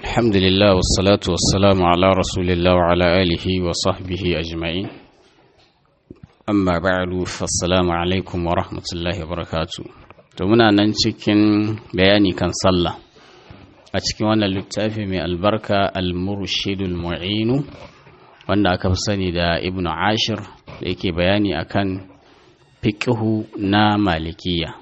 الحمد لله والصلاة والسلام على رسول الله وعلى آله وصحبه أجمعين أما بعد فالسلام عليكم ورحمة الله وبركاته muna nan cikin bayani kan sallah a cikin wannan littafi mai albarka al-murshidul mu'inu wanda aka fi sani da ibn ashir da yake bayani akan fiqhu na malikiya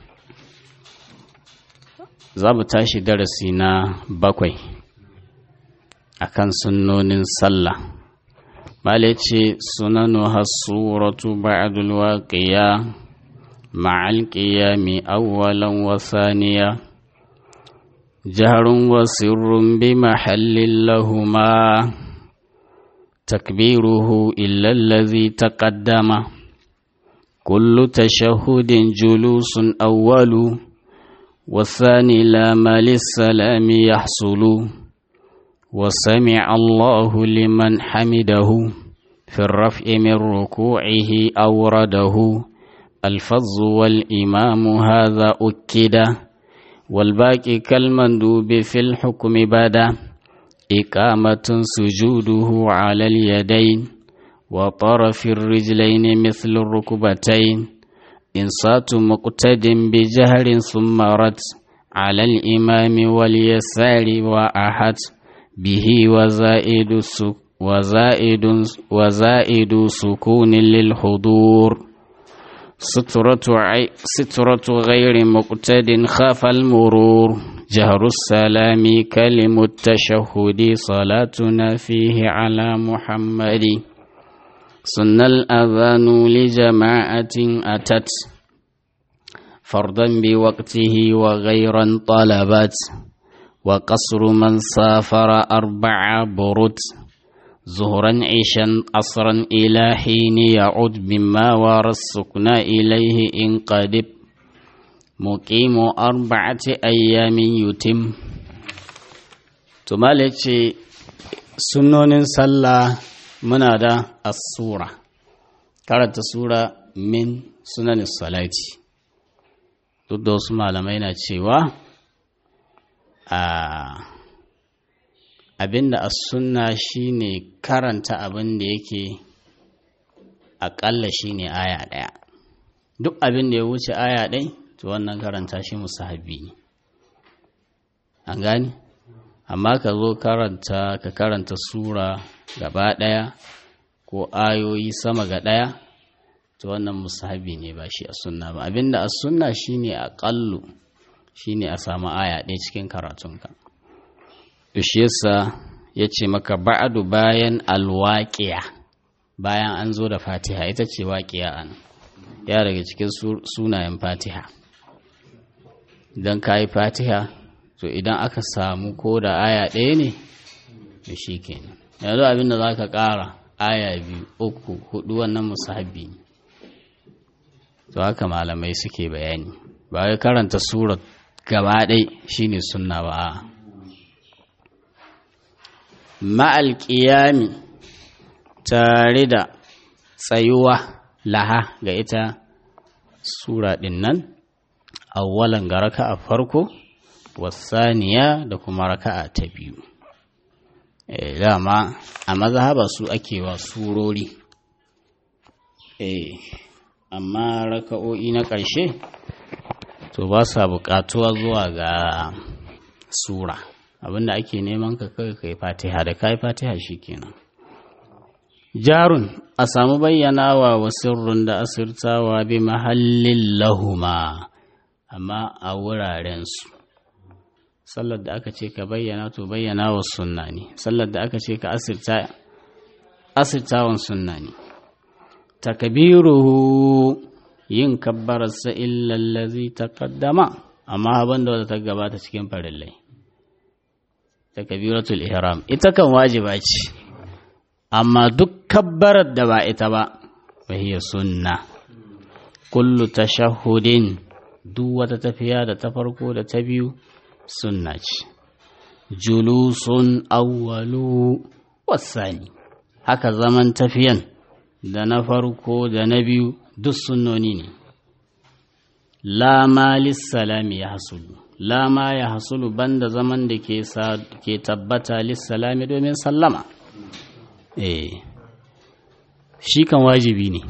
za mu tashi darasi na bakwai akan sunnonin sallah mala ce sunanu hasuratu ba'dul waqiya ma'al qiyami awwalan wa thaniya jahrun wa sirrun bi mahallin lahuma takbiruhu illa allazi taqaddama kullu tashahhudin julusun awwalu والثاني لا ما للسلام يحصل وسمع الله لمن حمده في الرفع من ركوعه أورده الفظ والإمام هذا أكد والباقي كالمندوب في الحكم بدا إقامة سجوده على اليدين وطرف الرجلين مثل الركبتين إنصات مقتد بجهر ثم رد على الإمام واليسار وأحد به وزائد وزائد وزائد سكون للحضور سترة عي سترة غير مقتد خاف المرور جهر السلام كلم التشهد صلاتنا فيه على محمد سن الأذان لجماعة أتت فرضا بوقته وغيرا طلبت وقصر من سافر أربع برد ظهرا عشا عصرا إلى حين يعود مما ورى السكن إليه إن قدب مقيم أربعة أيام يتم تمالك سنون صلى muna da asura karanta sura min sunan salati duk da wasu malamai na cewa a abinda as-sunna shine karanta abin da yake aƙalla shine aya ɗaya duk abin da ya wuce aya ɗai to wannan karanta shi musahabi ne an gani amma ka zo karanta ka karanta sura gaba ɗaya ko ayoyi sama ga ɗaya to wannan musahabi ne ba shi a sunna ba abinda a sunna shine aƙallu shine a samu aya ɗaya cikin karatunka to shi yasa ya ce maka ba'adu bayan alwaƙiya bayan an zo da fatiha ita ce waƙiya an ya daga cikin sunayen fatiha idan ka yi fatiha to idan aka samu ko da aya ɗaya ne to shi kenan yanzu abinda za ka ƙara aya biyu uku hudu wannan musahabi ne to haka malamai suke bayani ba wai karanta surat gaba ɗai shine sunna ba ma'al ƙiyami tare da tsayuwa laha ga ita sura ɗin nan awwalan ga raka a farko wasaniya da kuma raka'a ta biyu dama a mazhaba su ake wa surori amma raka'o'i na ƙarshe to ba sa buƙatuwa zuwa ga sura abinda ake neman ka kai kai fatiha da kai fatiha shikenan jarun a samu bayyanawa wa sirrun da asirtawa bi mahallin lahuma amma a wurarensu sallar da aka ce ka bayyana to bayyana wa sunna ne sallar da aka ce ka asirta asirtawan sunna ne takbiruhu yin kabbararsa illallazi taqaddama amma abin da ta gabata cikin farillai takbiratul ihram ita kan wajiba ce amma duk kabbarar da ba ita ba fahiya sunna kullu tashahhudin duk wata tafiya da ta farko da ta biyu sunna ce julusun awwalu wasani haka zaman tafiyan da na farko da na biyu duk sunnoni ne la malis salami ya hasulu lama ya hasulu banda zaman da ke ke tabbata lissalami domin sallama eh shi kan wajibi ne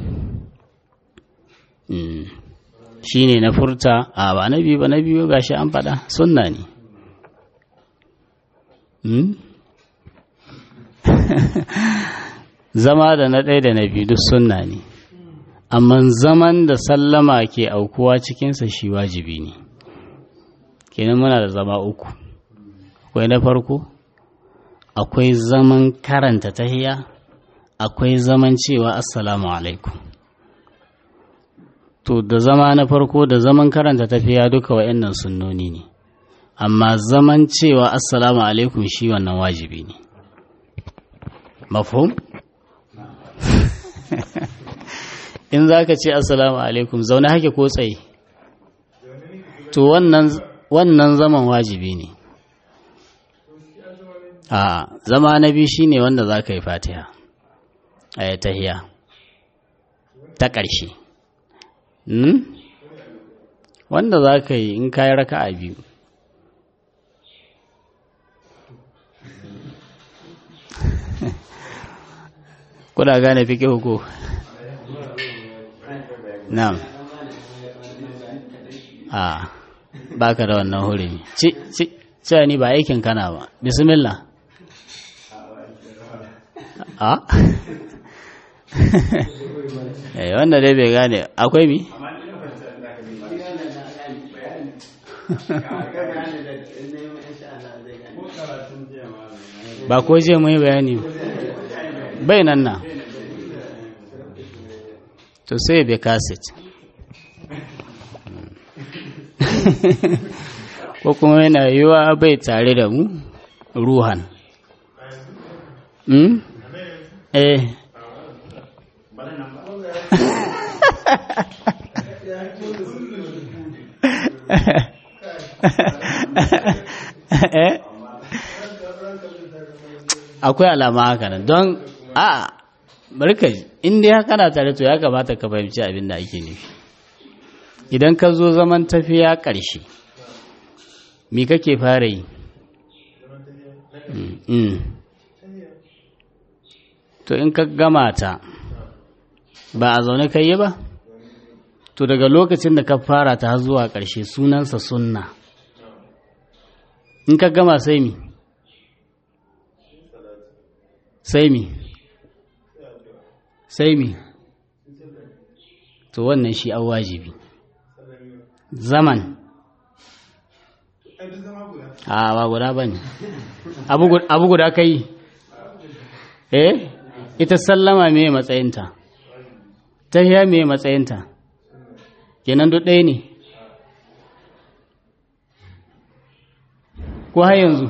shi ne na furta a ba na biyu ba na biyu gashi an faɗa sunna ne zama da na ɗaya da na biyu duk sunna ne amma zaman da sallama ke aukuwa cikinsa shi wajibi ne kenan muna da zama uku akwai na farko akwai zaman karanta tahiya akwai zaman cewa assalamu alaikum to da zama na farko da zaman karanta tafiya duka wa'annan sunnoni ne amma zaman cewa assalamu alaikum shi wannan wajibi ne mafhum in za ka ce assalamu alaikum zaune hake ko tsaye to wannan zaman wajibi ne a zama na biyu shine wanda za ka yi fatiha a tahiya ta ƙarshe wanda za ka yi in kayi raka a biyu kuna gane fi ko na'am a baka da wannan hurumi ci ci cewa ni ba aikin kana ba bismillah a eh wanda dai bai gane akwai mi ba ko je mu yi bayani bai nan na to sai bai kaset ko kuma yana yiwa bai tare da mu ruhan mm? eh akwai alama haka nan don a barka in dai haka na tare to ya kamata ka fahimci abin da ake nufi idan ka zo zaman tafiya ƙarshe me kake fara yi to in ka gama ta ba a zaune ka yi ba to daga lokacin da ka fara ta zuwa ƙarshe sunansa sunna in ka gama sai mi sai mi sai mi to wannan shi an wajibi zaman a ba guda ba ne abu guda ka yi eh ita sallama me matsayinta ta hiya me matsayinta kenan duk ɗaya ne ko har yanzu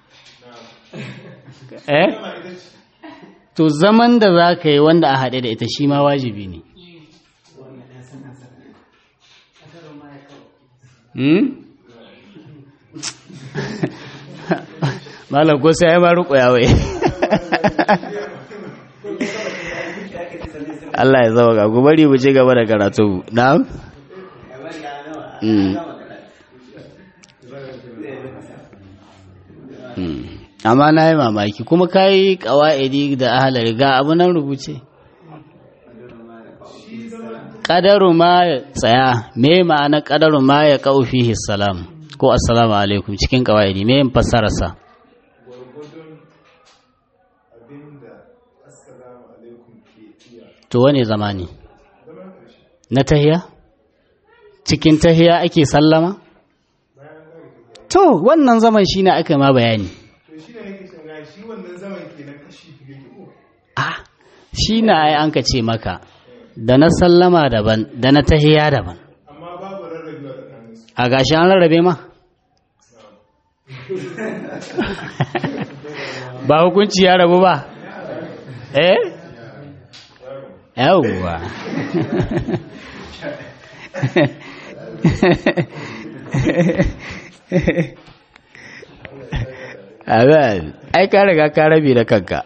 eh to zaman da za ka yi wanda a haɗe da ita shi ma wajibi ne malam ko sai ya ma ruƙo ya wai Allah ya zama ga ku bari mu ci gaba da karatu na'am amma na yi mamaki kuma ka yi ƙawa'idi da ahalar ga abu nan rubuce ƙadaru ma ya tsaya me ma'ana ƙadaru ma ya ƙaufi salam ko assalamu alaikum cikin ƙawa'idi me yin fassararsa to wane zama ne na tahiya cikin tahiya ake sallama to wannan zaman shi ne aka ma bayani ah shi na ai an ka ce maka da na sallama daban da na tahiya daban a gashi an rarrabe ma ba hukunci ya rabu ba eh yawwa abin ai ka riga ka rabi da kanka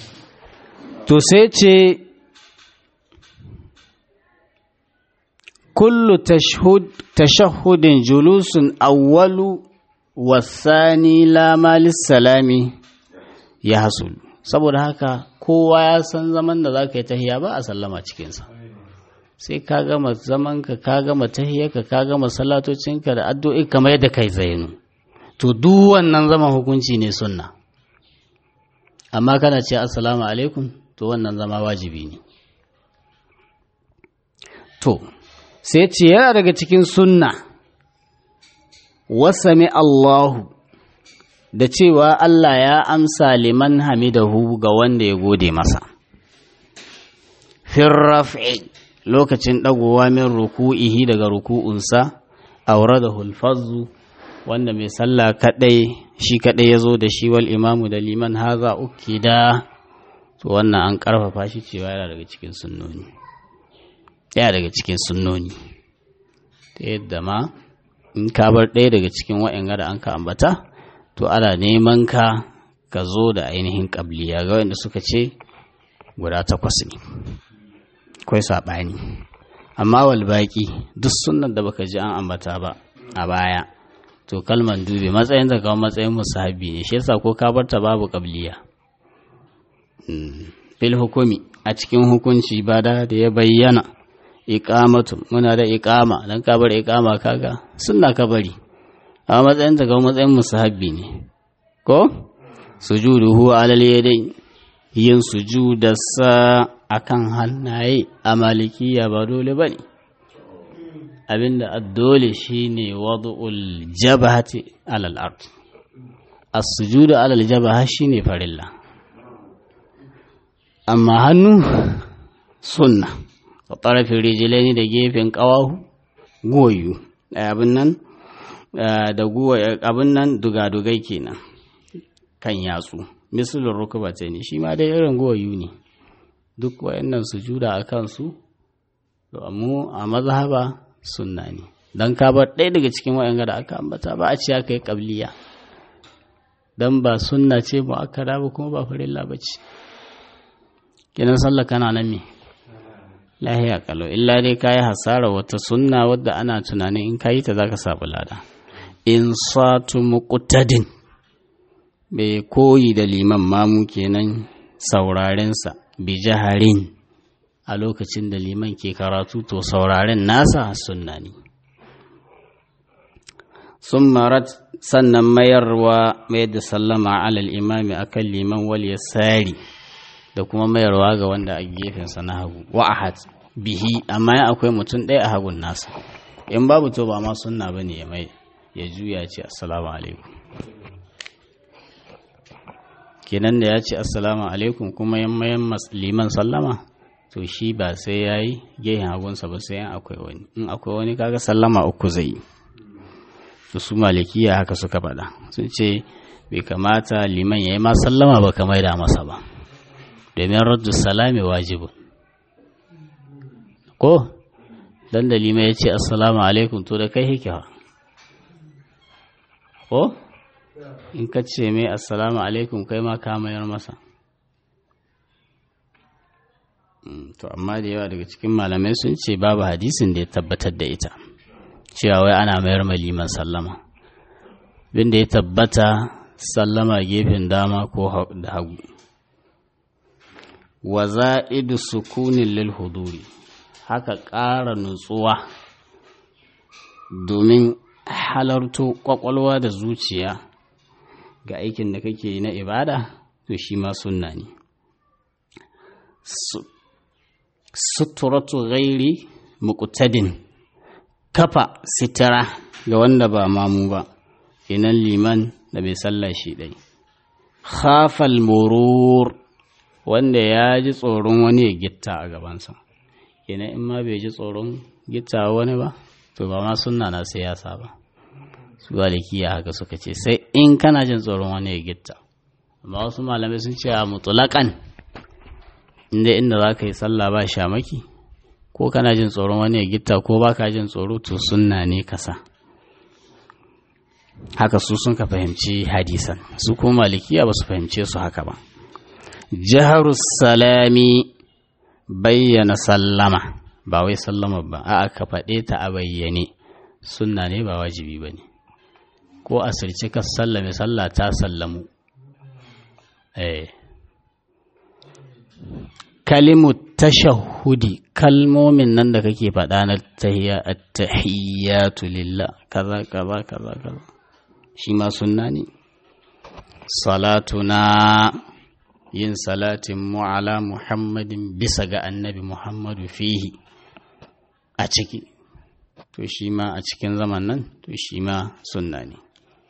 to sai ce kullu tashahudin julusun awwalu wasani lama salami ya hasul saboda haka kowa ya san zaman da za ka yi tahiya ba a sallama cikinsa sai ka gama zamanka ka gama tahiyarka ka gama salatocinka da addu'i kamar yadda kai zainu to duk wannan zaman hukunci ne sunna amma kana ce assalamu alaikum to wannan zama wajibi ne to sai ce yana daga cikin sunna wasami Allahu da cewa Allah ya amsa liman hamidahu ga wanda ya gode masa firraf'i lokacin ɗagowa min ruku'ihi daga ruku'unsa aure da hulfazu wanda mai sallah kaɗai shi kaɗai ya zo da shi wal imamu da liman haza uki da to wannan an ƙarfafa shi cewa yana daga cikin sunnoni yana daga cikin sunnoni ta yadda ma in ka bar ɗaya daga cikin wa'in da an ka ambata to ana neman ka ka zo da ainihin ƙabliya ga wanda suka ce guda takwas ne akwai saɓani amma walbaki duk sunan da baka ji an ambata ba a baya to kalman dube matsayin da kawo matsayin musahabi ne shi yasa ko ka barta babu ƙabliya fil hukumi a cikin hukunci ba da da ya bayyana iqamatu muna da iqama dan ka bar iqama kaga sunna ka bari a matsayin ta ga matsayin musahabi ne ko sujuduhu alal yadayn yin sujudarsa akan hannaye a malikiya ba dole bane abinda addole shine wad'ul jabhati alal ard as-sujudu alal jabha shine farilla amma hannu sunna a ƙarfin rijilai da gefen ƙawahu goyu abin nan da abin nan dugadugai kenan kan yatsu misalin rukuba ce ne shi ma dai irin goyu ne duk wayannan sujuda a kansu mu a mazhaba sunna ne don ka bar ɗaya daga cikin wayan da aka ambata ba a ce aka yi ƙabliya don ba sunna ce ba aka ba kuma ba farilla ba ce kenan sallah kana nan me lahiya kalau illa dai kayi hasara wata sunna wadda ana tunanin in kayi ta zaka sabu lada in satu muqtadin bai koyi da liman mamu kenan sauraren sa bi jaharin a lokacin da liman ke karatu to sauraren nasa sunna ne sun marat sannan mayarwa mai da sallama alal imami akan liman wal yasari da kuma mayarwa ga wanda a gefensa na hagu wa ahad bihi amma ya akwai mutum ɗaya a hagun nasa in babu to ba ma sunna bane ya mai ya juya ce assalamu alaikum kenan da ya ce assalamu alaikum kuma yan mayan liman sallama to shi ba sai ya yi gehen hagunsa ba sai yan akwai wani in akwai wani kaga sallama uku zai yi to su malikiya haka suka faɗa sun ce bai kamata liman ya yi ma sallama ba ka maida masa ba domin raddu salami wajibin ko dan da lima ya ce assalamu alaikum to da kai hikewa ko in ka ce mai assalamu alaikum kai ma ka mayar masa to amma da yawa daga cikin malamai sun ce babu hadisin da ya tabbatar da ita cewa wai ana mayar ma liman sallama bin da ya tabbata sallama gefen dama ko da hagu wa za'idu sukunin lil huduri haka ƙara nutsuwa domin halarto ƙwaƙwalwa da zuciya ga aikin da kake na ibada to shi ma sunna ne suturatu ghairi muqtadin kafa sitara ga wanda ba mamu ba kenan liman da bai sallah shi ɗai khafal murur wanda ya ji tsoron wani ya gitta a gabansa kenan in ma bai ji tsoron gitta wani ba to ba ma sunna na siyasa ba su malikiya haka suka ce sai in kana jin tsoron wani ya gitta amma wasu malamai sun ce a mutulakan inda inda za ka yi sallah ba shamaki ko kana jin tsoron wani ya gitta ko ba ka jin tsoro to sunna ne kasa haka su sun ka fahimci hadisan su kuma malikiya ba su fahimce su haka ba jiharus salami bayyana sallama ba wai sallama ba a ka faɗe ta a bayyane sunna ne ba wajibi ba ne ko a sirci ka sallame sallah ta sallamu eh kalimu tashahudi kalmomin nan da kake faɗa na tahiyya at-tahiyyatu lillah kaza kaza kaza kaza shi ma sunna ne salatuna yin salatin mu ala muhammadin bisa ga annabi muhammadu fihi a ciki to shi ma a cikin zaman nan to shi ma sunna ne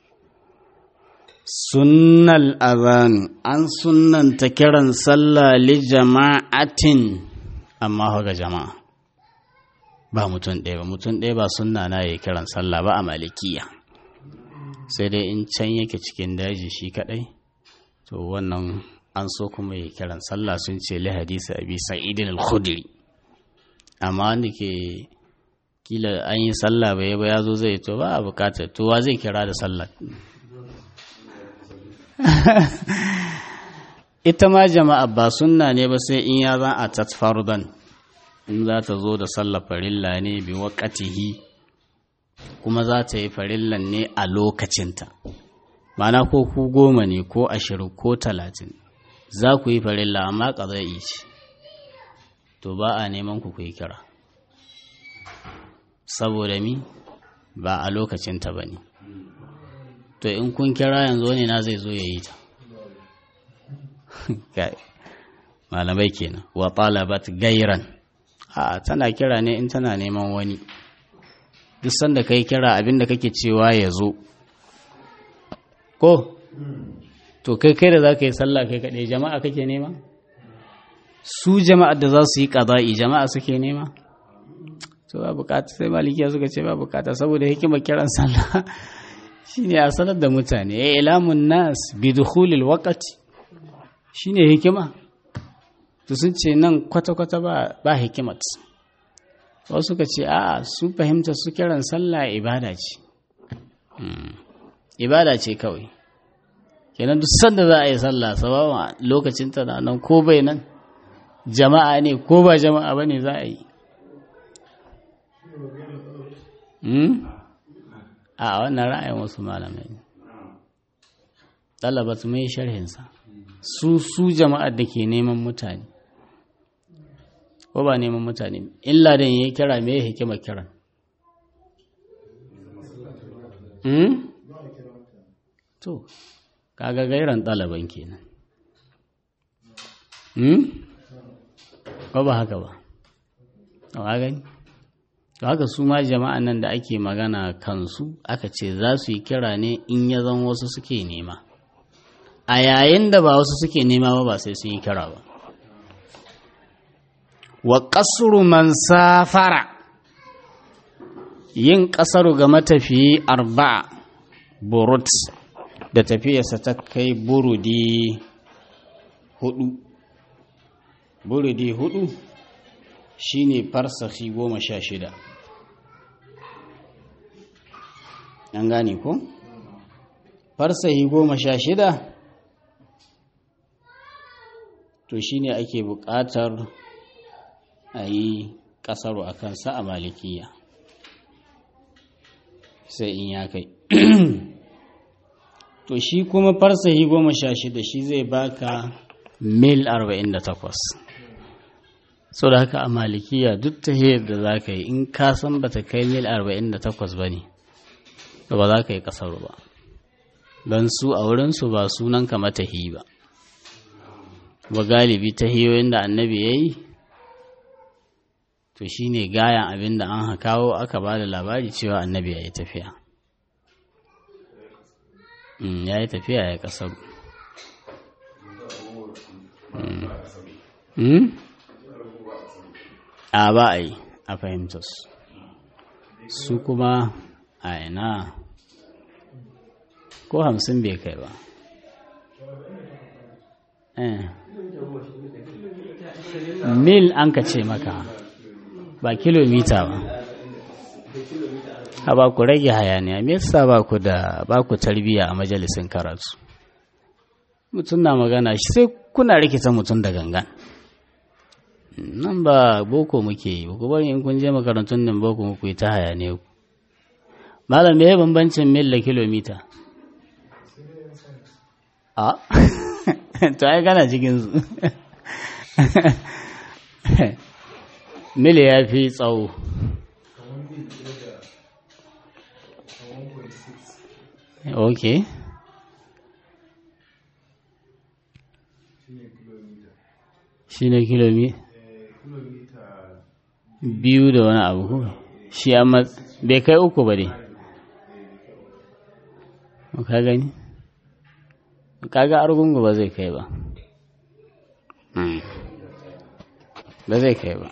sunnal azan an sunnanta kiran sallah li jama'atin amma ga jama'a ba mutum ɗaya ba mutum ɗaya ba sunna na ya kiran sallah ba a malikiya sai dai in can yake cikin daji shi kaɗai to wannan an so kuma ya kiran sallah sun ce li hadisi abi sa'idin al-khudri amma wanda ke kila an yi sallah bai ba ya zo zai to ba a bukatar to wa zai kira da sallah ita ma jama'a ba sunna ne ba sai in ya za a tatfardan in za ta zo da sallah farilla ne bi waƙatihi kuma za ta yi farillan ne a lokacinta mana ko ku goma ne ko ashirin ko talatin za ku yi farilla amma ƙazai ce to ba a neman ku yi kira saboda mi ba a lokacinta ba ne to in kun kira yanzu ne na zai zo ya yi ta malamai kenan wa talabat gairan a tana kira ne in tana neman wani duk sanda kai kira abinda kake cewa ya zo ko to kai kai da za ka yi sallah kai kaɗai jama'a kake nema su jama'a da za su yi ƙaza'i jama'a suke nema to ba bukata sai malikiya suka ce ba bukata saboda hikimar kiran sallah shine a sanar da mutane ya ilamun nas bi dukhulil waqti shine hikima to sun ce nan kwata-kwata ba ba hikimat wasu suka ce a su fahimta su kiran sallah ibada ce ibada ce kawai kenan duk sanda za a yi sallah sabawa lokacin ta nan ko bai nan jama'a ne ko ba jama'a bane za a yi a wannan ra'ayin wasu malamai ɗalabat mai sharhinsa su su jama'ar da ke neman mutane ko ba neman mutane illa da ya kira me hikima kiran to kaga gairan ɗalaban kenan ko ba haka ba a gani to haka su ma jama'an nan da ake magana kansu aka ce za su yi kira ne in ya zan wasu suke nema a yayin da ba wasu suke nema ba ba sai sun yi kira ba wa ƙasuru man safara yin ƙasaru ga matafiyi arba'a burut da tafiyarsa ta kai burudi hudu burudi hudu shine farsahi goma sha shida an gane ko farsahi goma sha shida to shine ake buƙatar a yi ƙasaro a kansa a malikiya sai in ya kai to shi kuma farsahi goma sha shida shi zai baka mil 48 so da haka a malikiya duk ta da za ka yi in ka san ba ta kai mil 48 ba ne ba za ka yi kasar ba don su a wurinsu ba sunan ka matahi ba ba galibi ta hiyoyin da annabi ya yi to shi ne gayan abin da an kawo aka ba da labari cewa annabi ya yi tafiya ya yi tafiya ya kasar a ba a yi a fahimtar su su kuma a ina ko hamsin bai kai ba mil an ka ce maka ba kilomita ba a ba ku rage hayaniya me yasa ba ku da ba ku tarbiya a majalisin karatu mutum na magana shi sai kuna rikita mutum da gangan nan ba boko muke yi ku bari in kun je makarantun nan boko muku yi ta haya ne ku malam me bambancin mil da kilomita a to ai kana cikin su mil ya fi tsawo ok shi ne kilomita biyu da wani abu ko shi amma bai kai uku ba dai ka gani kaga argungu ba zai kai ba ba zai kai ba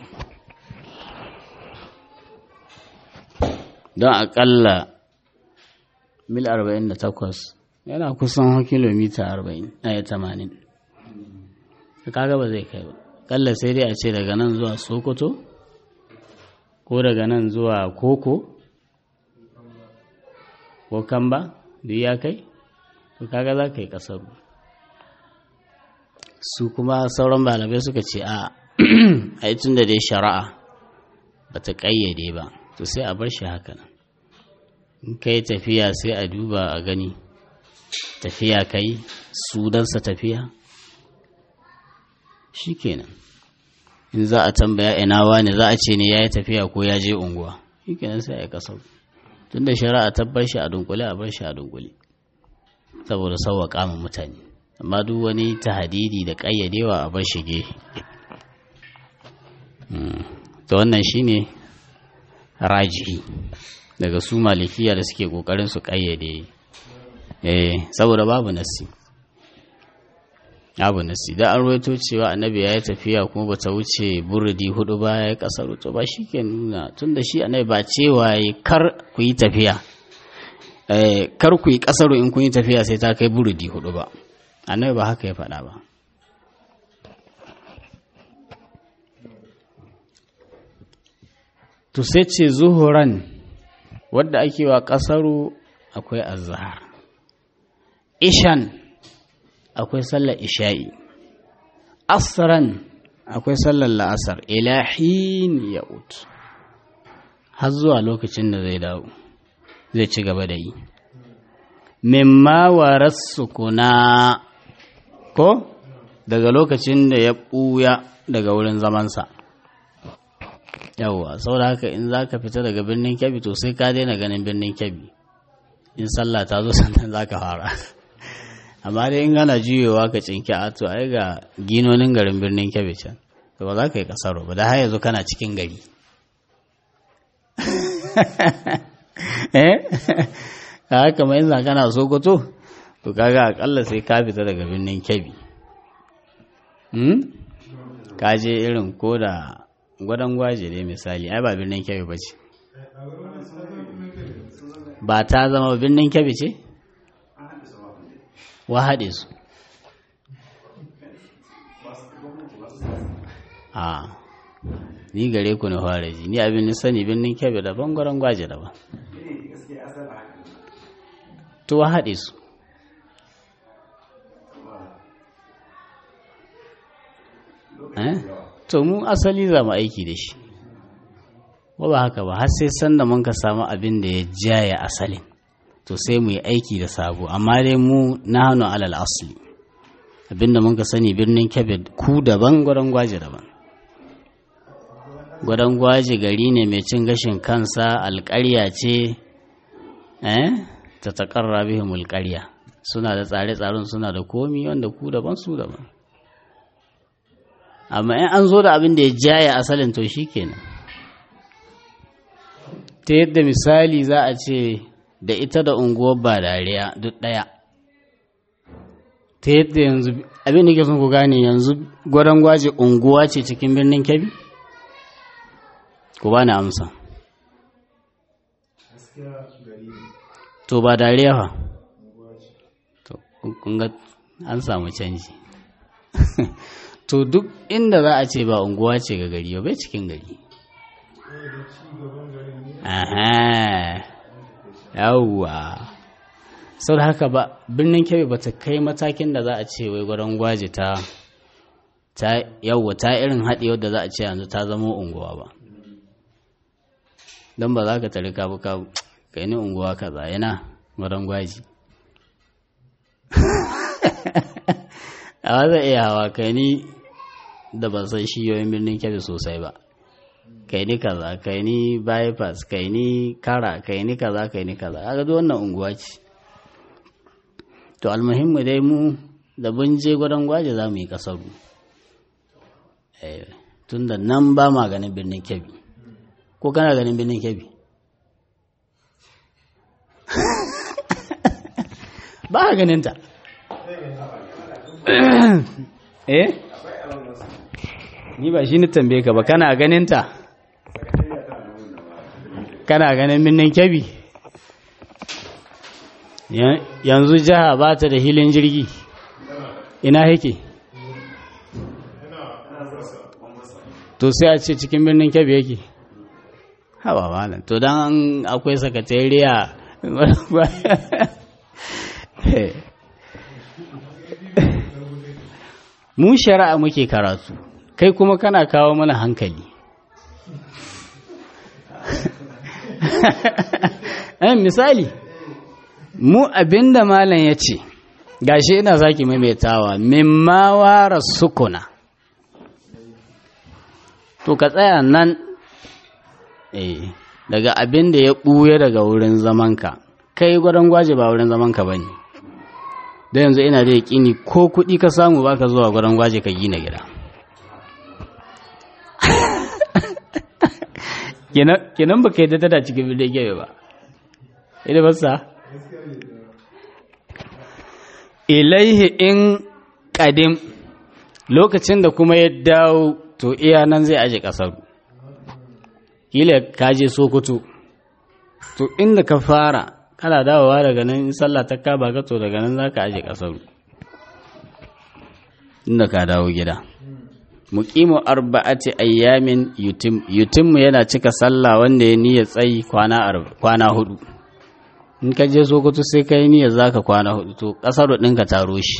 don akalla mil 48 yana kusan kilomita 40 a 80 kaga ba zai kai ba kalla sai dai a ce daga nan zuwa sokoto ko daga nan zuwa koko ko kamba duk ya kai to kaga za ka yi kasar su kuma sauran balabai suka ce a a tun da dai shari'a ba ta ƙayyade ba to sai a bar shi haka nan in ka yi tafiya sai a duba a gani tafiya kai sudansa tafiya shi kenan in za a tambaya ina wani za a ce ne ya yi tafiya ko ya je unguwa shi kenan sai a yi kasar tun da shari'a ta bar shi a dunkule a bar shi a dunkule saboda sauwaƙa ma mutane amma duk wani tahadidi da ƙayyadewa a bar shi gefe to wannan shine rajihi daga su malikiya da suke ƙoƙarin su ƙayyade eh saboda babu nasi abu nasi da an ruwaito cewa annabi ya yi tafiya kuma ba ta wuce burudi hudu ba ya yi kasar to ba shi ke nuna tun da shi annabi ba cewa ya kar ku yi tafiya kar ku yi kasar in kun yi tafiya sai ta kai burudi hudu ba annabi ba haka ya faɗa ba to sai ce zuhuran wadda ake wa kasaru akwai azhar ishan akwai sallar isha'i asran akwai sallar la'asar ilahin ya'ud har zuwa lokacin da zai dawo zai ci gaba da yi mimma waras kuna ko daga lokacin da ya ɓuya daga wurin zamansa yawwa saboda haka in za ka fita daga birnin kyabi to sai ka daina ganin birnin kyabi in sallah ta zo sannan za ka fara amma dai in gana juyewa ka cinki a to ai ga ginonin garin birnin kebe can to ba za ka yi kasaro ba da har yanzu kana cikin gari eh ka haka mai yanzu kana sokoto to kaga akalla sai ka fita daga birnin kebi ka je irin ko da gwadon gwaje dai misali ai ba birnin kebi ba ce ba ta zama birnin kebi ce wa haɗe su a ni gare ku na fara ji ni abin sani birnin kebe daban gwaron gwaje daban to wa haɗe su to mu asali za mu aiki da shi ba ba haka ba har sai sanda mun ka samu abin da ya jaya asalin to sai mu yi aiki da sabo amma dai mu na hannu alal asli abinda mun ka sani birnin kebbi ku daban gwadon gwaji daban gwadon gwaji gari ne mai cin gashin kansa alƙarya ce eh ta taƙarra bihim alƙarya suna da tsare-tsaren suna da komi wanda ku daban su daban amma in an zo da abin da ya jaya asalin to shi kenan ta yadda misali za a ce da ita da unguwar ba dariya duk ɗaya ta yadda yanzu abin da ke sun ku gane yanzu gwadon gwaje unguwa ce cikin birnin kebbi ku ba ni amsa to ba dariya fa to kun ga an samu canji to duk inda za a ce ba unguwa ce ga gari bai cikin gari aha yawwa sau da haka ba birnin kebe ba ta kai matakin da za a ce wai gwadon gwaji ta ta yawwa ta irin haɗe wadda za a ce yanzu ta zama unguwa ba don ba za ka tare kabu kabu kai ni unguwa kaza yana maran gwaji a zai iya hawa kai ni da ban san shiyoyin birnin kebe sosai ba kai ni kaza kai ni bypass kai ni kara kai ni kaza kai ni kaza a gado wannan unguwa ce to almuhimmu dai mu da bun je gwadon gwaje za mu yi kasaru tun da nan ba ma ganin birnin kebbi ko kana ganin birnin kebbi ba a ganin ta eh ni ba shi ni tambaye ka ba kana ganin ta kana ganin birnin kebbi yanzu jiha ba ta da hilin jirgi ina yake to sai a ce cikin birnin kebbi yake hawa malam to don akwai sakatariya mu shari'a muke karatu kai kuma kana kawo mana hankali misali mu abinda malam ya ce gashi ina zaki maimaitawa mimma wara sukuna to ka tsaya nan eh daga abin da ya ɓuya daga wurin zamanka kai gwadon gwaje ba wurin zamanka ba ne da yanzu ina da yaƙini ko kuɗi ka samu ba ka zuwa gwadon gwaje ka gina gida kenan ba ka yi da cikin birnin gebe ba ina basa ilaihi in ƙadim lokacin da kuma ya dawo to iya nan zai aje ƙasar kila ka je sokoto to inda ka fara kana dawowa daga nan in sallah ta kaba ka to daga nan za ka aje ƙasar inda ka dawo gida muqimu arba'ati ayyamin yutim yutimmu yana cika sallah wanda ya niyya tsayi kwana kwana hudu in ka je sokoto sai ka yi niyyar zaka kwana hudu to kasar ɗinka taro shi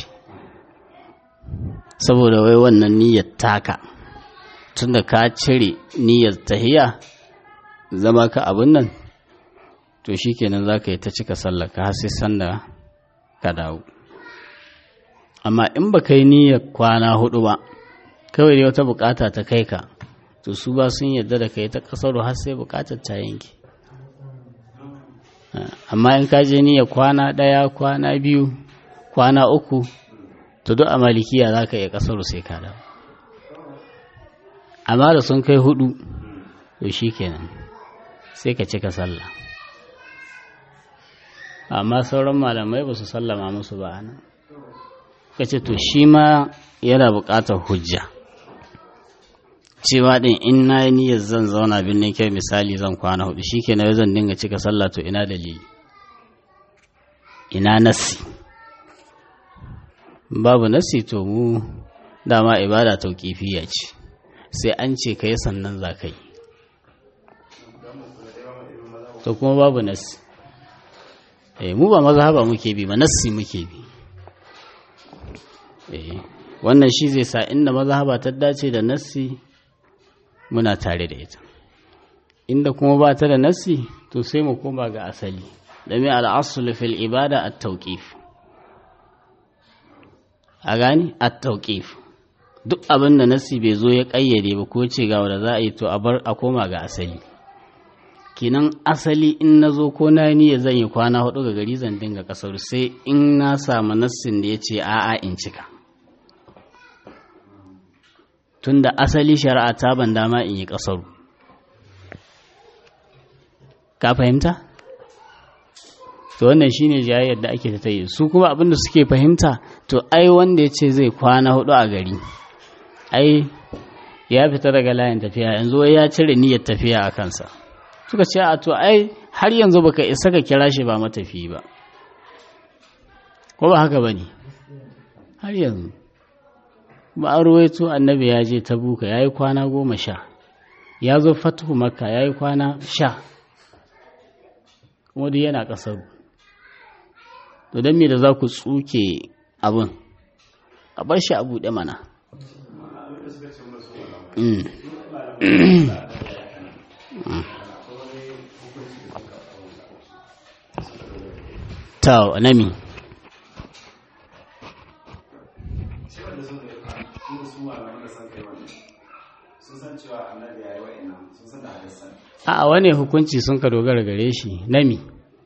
saboda wai wannan niyyar taka tunda ka cire niyyar tahiya zama ka abin nan to shikenan zaka yi ta cika sallah ka sai sanda ka dawo amma in ba ka yi niyyar kwana hudu ba kawai dai wata bukata ta kai ka to su ba sun yarda da kai ta kasar har sai bukatar ta yanke amma in ka je niyya kwana ɗaya kwana biyu kwana uku to duk a malikiya za ka iya ƙasar sai ka dawo amma da sun kai hudu to shi kenan sai ka cika sallah amma sauran malamai ba su sallama musu ba ana ka ce to shi ma yana buƙatar hujja cewa din in na yi niyyar zan zauna birnin kyau misali zan kwana hudu shi ke zan dinga cika sallah to ina dalili ina nassi babu nassi to mu dama ibada tauƙifiya ce sai an ce ka yi sannan za ka yi to kuma babu nassi eh mu ba mazhaba muke bi ba nassi muke bi eh wannan shi zai sa inda mazhaba ta dace da nassi muna tare da ita inda kuma ba ta da nassi to sai mu koma ga asali dame al'asul fil ibada at-tawqif a gani at-tawqif duk abin da nassi bai zo ya kayyade ba ko ce ga wanda za a yi to a bar a koma ga asali kinan asali in na zo ko na ni zan yi kwana hudu ga gari zan dinga kasar sai in na samu nassin da ya ce a'a in cika tunda asali shari'a ta ban dama in yi ƙasaru ka fahimta to wannan shine jayayyar da ake ta yi su kuma abinda suke fahimta to ai wanda ya ce zai kwana hudu a gari ai ya fita daga layin tafiya yanzu ya cire niyyar tafiya a kansa suka ce a to ai har yanzu baka isa ka kira shi ba matafi ba ko ba haka bane har yanzu ba a ruwaito annabi ya je ta buka ya yi kwana goma sha ya zo fatuhu makka ya yi kwana sha kuma duk yana ƙasar to don me da za ku tsuke abin a bar shi a buɗe mana ta nami a wane hukunci sun ka dogara gare shi nami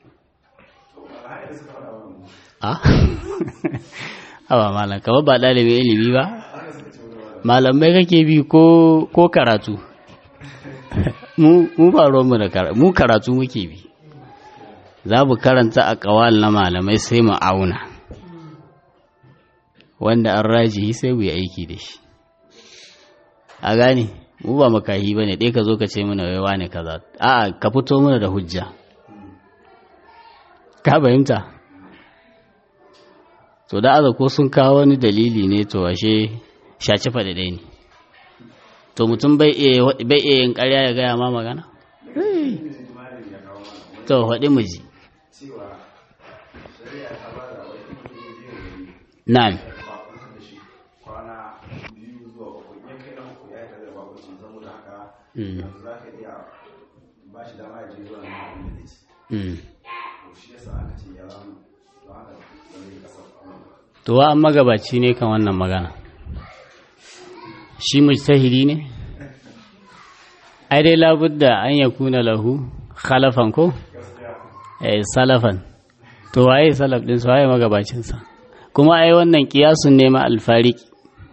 a hawa malam kama ba ɗalibin ilimi ba malamai kake bi ko karatu mu ba mu da karatu mu karatu muke bi za mu karanta a kawal na malamai sai mu auna wanda an rajihi sai mu yi aiki da shi a gane mu ba makahi ba ne ɗaya ka zo ka ce mana waiwa ne kaza a'a ka fito mana da hujja ka fahimta to da aza ko sun kawo wani dalili ne to ashe shaci faɗi ɗaya ne to mutum bai iya yin ƙarya ya gaya ma magana to faɗi mu ji na'am To wa an magabaci ne kan wannan magana. Shi mujtahidi ne? Ai dai labudda an ya kuna lahu khalafan ko? Eh salafan. To waye salaf din su waye magabacinsa? Kuma ai wannan kiyasun ne ma alfariki.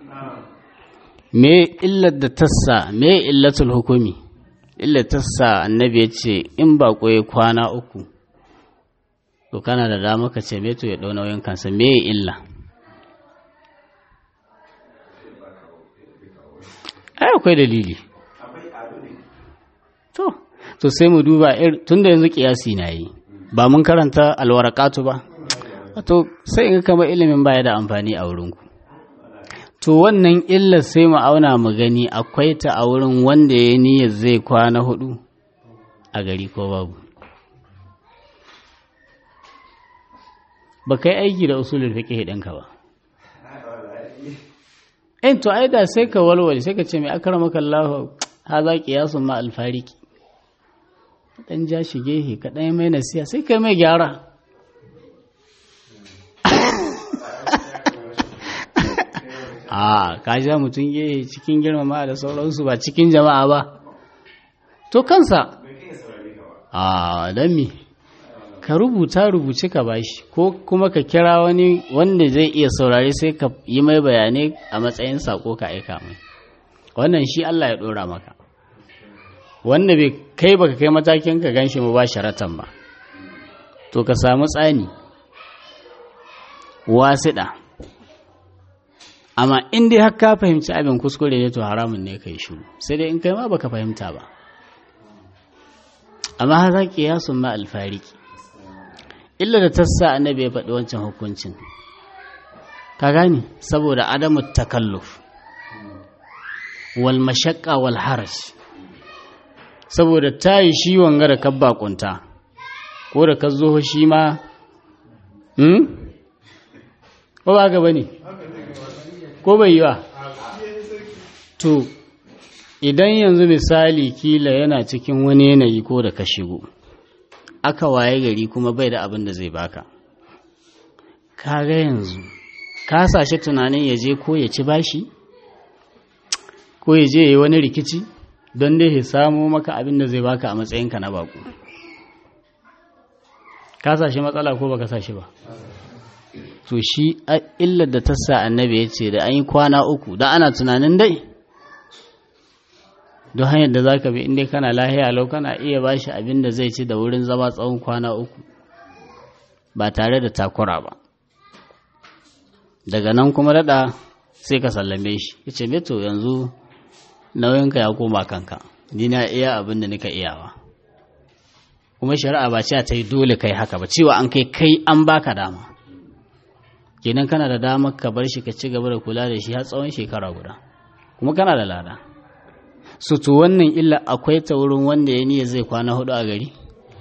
Me illar da tassa, me illatul hukumi? Illar tassa annabi ya ce in ba ya kwana uku. To kana da dama ka ce me to ya ɗau nauyin kansa me illa? ai akwai dalili to to sai mu duba tun da yanzu kiyasi na yi ba mun karanta alwarakatu ba to sai in kama ilimin baya da amfani a wurinku to wannan illar sai mu auna mu gani akwai ta a wurin wanda ya niyyar zai kwana hudu a gari ko babu ba kai aiki da usulul fiqh ɗinka ba in to ai da sai ka walwale sai ka ce mai akramaka Allah haza qiyasun ma alfariki dan ja shi gehe ka dan mai nasiya sai kai mai gyara a ka ja mutum gehe cikin girmama da sauransu ba cikin jama'a ba to kansa a dan me ka rubuta rubuce ka bashi ko kuma ka kira wani wanda zai iya saurare sai ka yi mai bayanai a matsayin sako ka aika mai wannan shi Allah ya dora maka wanda bai kai baka kai matakin ka ganshi mu ba sharatan ba to ka samu tsani wasiɗa amma in dai har ka fahimci abin kuskure ne to haramun ne kai shiru sai dai in kai ma baka fahimta ba amma haza qiyasun ma alfariki illa da tassa annabi ya faɗi wancan hukuncin ka gani saboda adamu takalluf wal mashaqqa wal haraj saboda tayi shi wanga da kabba kunta ko da ka zo shi ma hmm ko ba ga bane ko bai yi wa to idan yanzu misali kila yana cikin wani yanayi ko da ka shigo aka waye gari kuma bai da abin da zai baka kaga yanzu ka sashi tunanin ya je ko ya ci bashi ko ya je ya yi wani rikici don dai ya samo maka abin da zai baka a matsayinka na baku ka sashi matsala ko baka sashi ba to shi illar da ta sa annabi ya ce da an yi kwana uku da ana tunanin dai don hanyar da za ka bi inda kana lahiya lau kana iya ba shi abin da zai ci da wurin zama tsawon kwana uku ba tare da takura ba daga nan kuma daɗa sai ka sallame shi ya ce beto yanzu nauyinka ya koma kanka ni na iya abin da nika iyawa kuma shari'a ba cewa ta yi dole kai haka ba cewa an kai kai an baka dama kenan kana da damar ka bar shi ka ci gaba da kula da shi har tsawon shekara guda kuma kana da lada su to wannan illa akwai ta wurin wanda ya niyya zai kwana hudu a gari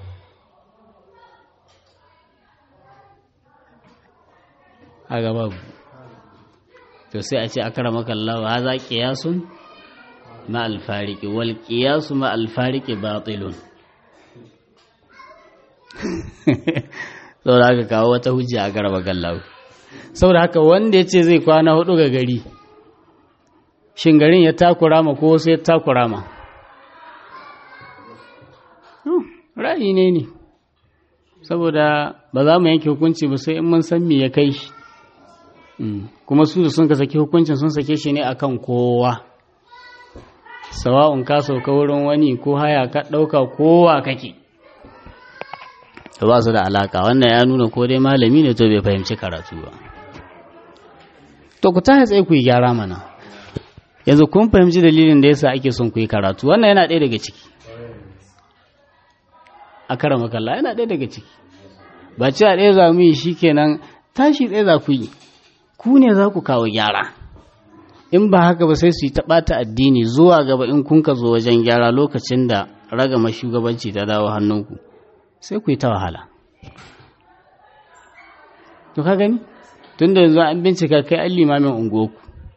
a gaba to sai a ce akara maka Allah ha za qiyasun ma alfariki wal qiyasu ma alfariki batilun saboda haka kawo wata hujja a garba gallawo saboda haka wanda ya ce zai kwana hudu ga gari shin garin ya takura ma ko sai ya takura ma ra'ayi ne ne saboda ba za mu yanke hukunci ba sai in mun san me ya kai shi kuma su da sun ka saki hukuncin sun sake shi ne akan kowa sawa'un ka sauka wurin wani ko haya ka ɗauka kowa kake to ba su da alaka wannan ya nuna ko dai malami ne to bai fahimci karatu ba to ku tashi tsaye ku yi gyara mana yanzu kun fahimci dalilin da yasa ake son ku yi karatu wannan yana ɗaya daga ciki a karama kalla yana ɗaya daga ciki ba cewa ɗaya za mu yi shi kenan tashi ɗaya za ku yi ku ne za ku kawo gyara in ba haka ba sai su yi taɓata addini zuwa gaba in kun ka zo wajen gyara lokacin da ragama shugabanci ta dawo hannunku sai ku yi ta wahala to ka gani tun da yanzu an bincika kai an limamin unguwarku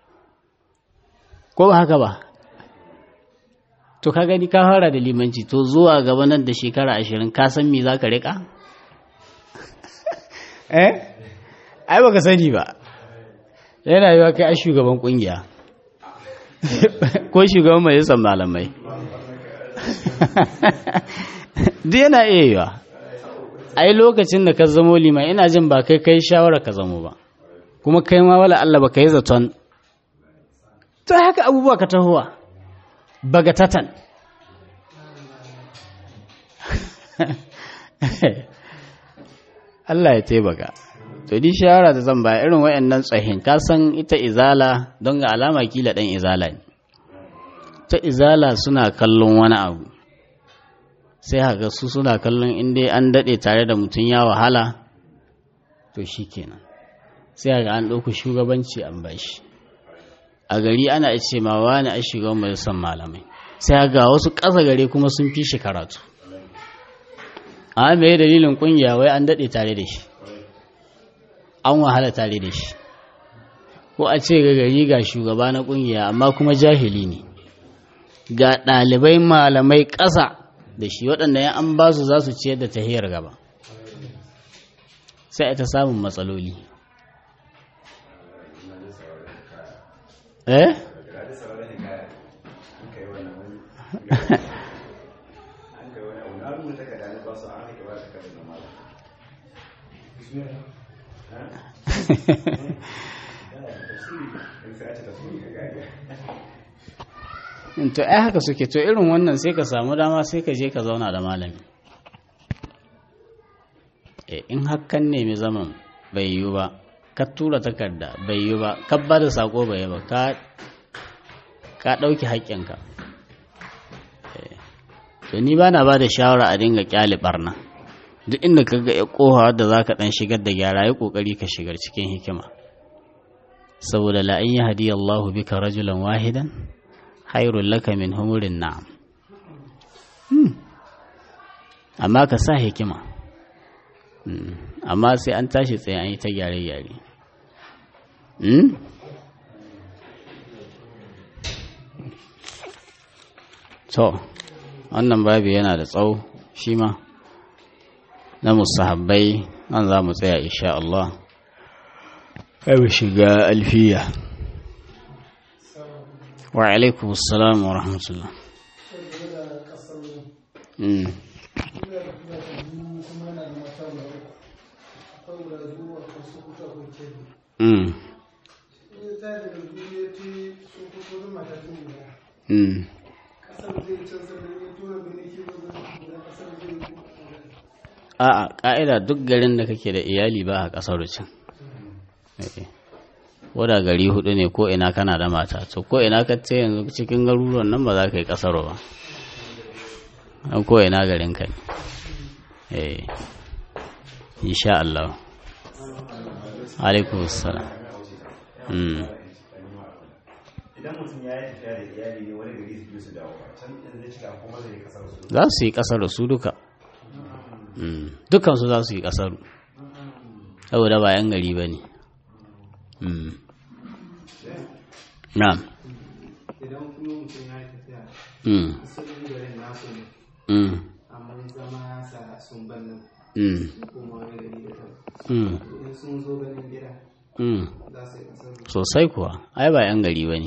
ko ba haka ba to ka gani ka fara da limanci to zuwa gaba nan da shekara ashirin ka san me za ka riƙa? eh ai baka sani ba yana yiwa kai a shugaban kungiya ko shugaban majalisar malamai duk yana iya yiwa ai lokacin da ka zamo liman ina jin ba kai kai shawara ka zamo ba kuma kai ma wala Allah ba ka yi zaton to haka abubuwa ka tahowa bagatatan Allah ya taimaka to di shawara da zan ba irin wayannan tsahin ka san ita izala don ga alama kila dan izala ne ta izala suna kallon wani abu sai haka su suna kallon inda an daɗe tare da mutum ya wahala to shi kenan sai haka an ɗauku shugabanci an bashi a gari ana ce ma wani a shugaban majalisar malamai sai ga wasu ƙasa gare kuma sun fi shi karatu a mai dalilin ƙungiya wai an daɗe tare da shi an wahala tare da shi ko a ce ga gari ga shugaba na ƙungiya amma kuma jahili ne ga ɗalibai malamai ƙasa da shi waɗanda ya an ba su za su ciyar da tahiyar gaba sai ta samun matsaloli eh to ai haka suke to irin wannan sai ka samu dama sai ka je ka zauna da malami in hakan nemi zaman bai yiwu ba ka tura takarda bai yiwu ba ka ba da sako bai ba ka ka ɗauki haƙƙinka to ni ba na ba da shawara a dinga ƙyale ɓarna duk inda ka ga ƙoha da za ka ɗan shigar da gyara ya ƙoƙari ka shigar cikin hikima saboda la'in ya hadiya Allahu bika rajulan wahidan hairun laka min humurin na'am amma ka sa hikima amma sai an tashi tsaye an yi ta gyare-gyare to wannan babi yana da tsawo shi ma na musahabbai nan za mu tsaya insha Allah kai shiga alfiya wa alaikum assalam wa rahmatullah A'a, ƙa'ida duk garin da kake da iyali ba a ƙasar can. Wadda gari hudu ne ko ina kana da mata, to ko ina ka ce yanzu cikin garuruwan nan ba za ka yi ƙasar ba. An ko ina garin ka ne. Eh, insha Allah. Alaikum salam. Idan mutum ya yi tafiya da iyali ne wani gari su su dawo can in zai cika kuma zai yi kasar su. Za su yi ƙasar da su duka. dukansu za su yi ƙasaru saboda ba 'yan gari ba ne na'am idan kuma mutum ya yi tafiya mm asalin garin nasu ne mm amma zama ya sa sun bar nan mm sun koma wani gari da kan mm in sun zo ganin gida mm za su yi kasar sosai kuwa ai ba 'yan gari ba ne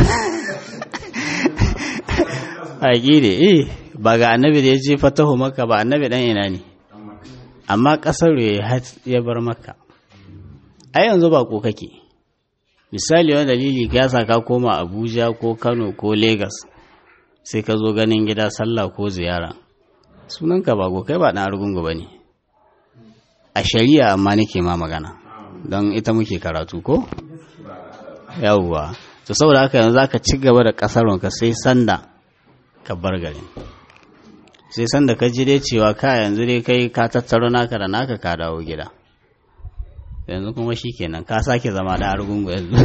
haƙi da eh ba ga annabi da ya je fatahu maka ba annabi ɗan ina ne amma ƙasar ya hat- ya bar maka ai yanzu ba ko kake misali wani dalili ka yasa ka koma abuja ko kano ko Legas sai ka zo ganin gida sallah ko ziyara sunanka ba ko kai ba ɗan argungu ba ne a shari'a amma nake ma magana don ita muke karatu ko yawwa to saboda haka yanzu zaka ci gaba da kasarwanka sai sanda ka bar garin sai sanda ka ji dai cewa ka yanzu dai kai ka tattaro naka da naka ka dawo gida yanzu kuma shikenan ka sake zama da argungu yanzu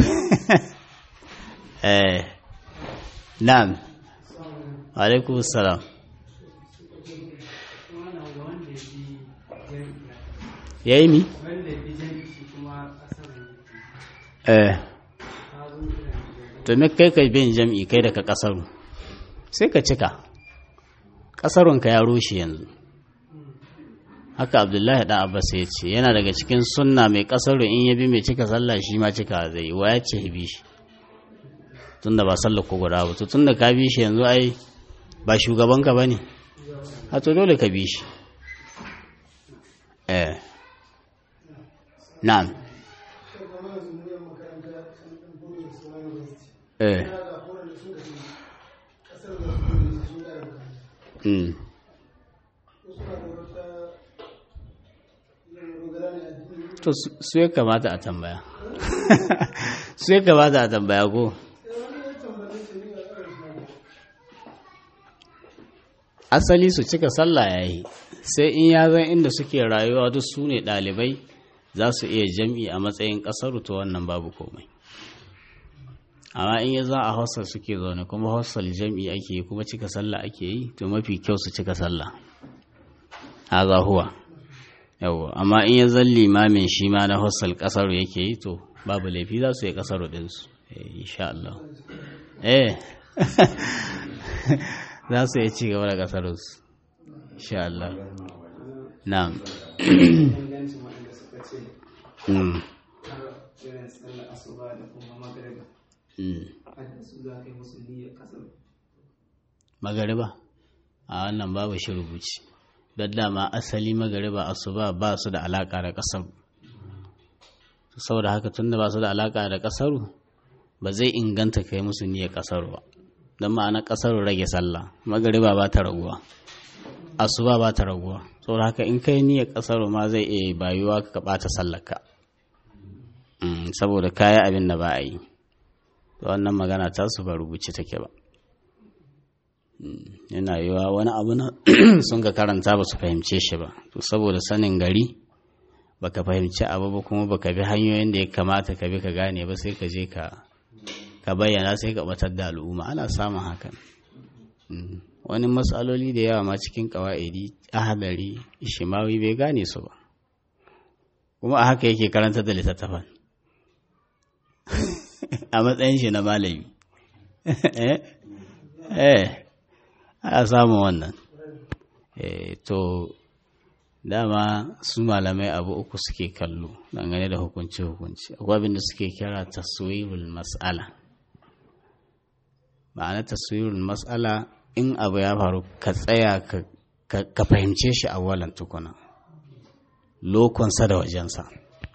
eh na'am alaikum salam yayi mi wanda bi jami'i kuma kasar eh to me kai ka bin jam'i kai daga kasaru sai ka cika kasarunka ya rushe yanzu haka abdullahi dan abbas ya ce yana daga cikin sunna mai kasaru in ya bi mai cika sallah shi ma cika zai yi wa ya ce bi shi tunda ba sallah ko guda ba to tunda ka bi shi yanzu ai ba shugabanka ba ne a to dole ka bi shi eh na'am eh mm to su- su ya kamata a tambaya su ya kamata a tambaya ko asali su cika sallah ya yi sai in ya zan inda suke rayuwa duk su ne ɗalibai za su iya jam'i a matsayin ƙasar to wannan babu komai amma in ya za a hostel suke zaune kuma hostel jam'i ake yi kuma cika sallah ake yi to mafi kyau su cika sallah haza huwa yawwa amma in ya zan limamin shi ma na hostel ƙasar yake yi to babu laifi za su yi ƙasar ɗinsu eh, insha Allah eh za su iya ci gaba da ƙasarsu insha Allah na'am ingancin waɗanda suka ce Mm, har irin sallar asuba da kuma magariba mm. hadda su za ka yi musu niyyar kasar magariba a wannan babu shi rubuci don dama asali magariba asuba ba su da alaka da kasar saboda haka tun da ba su da alaka da kasaru ba zai inganta kai musu niyyar kasar ba don ma'ana kasar rage sallah magariba ba ta raguwa asuba ba ta raguwa saboda haka in kai niyyar kasar ma zai iya bayuwa ka bata sallarka Mm, saboda kaya abin da ba a yi to wannan magana ta su ba rubuce take ba yana yiwa wani abu na sun ka karanta ba su fahimce shi ba to saboda sanin gari baka fahimci abu ba kuma baka bi hanyoyin da ya kamata ka bi ka gane ba sai ka je ka ka bayyana sai ka batar da al'umma ana samun hakan Mm. wani matsaloli da yawa ma cikin kawa'idi ahadari ishimawi bai gane su ba kuma a haka yake karanta da littattafan a matsayin shi na malami eh eh a samun wannan eh to dama su malamai abu uku suke kallo dangane da hukunci-hukunci akwai abin da suke kira taswirul mas'ala ma'ana taswirul mas'ala in abu ya faru ka tsaya ka- ka ka fahimce shi a walan tukuna lokonsa da wajensa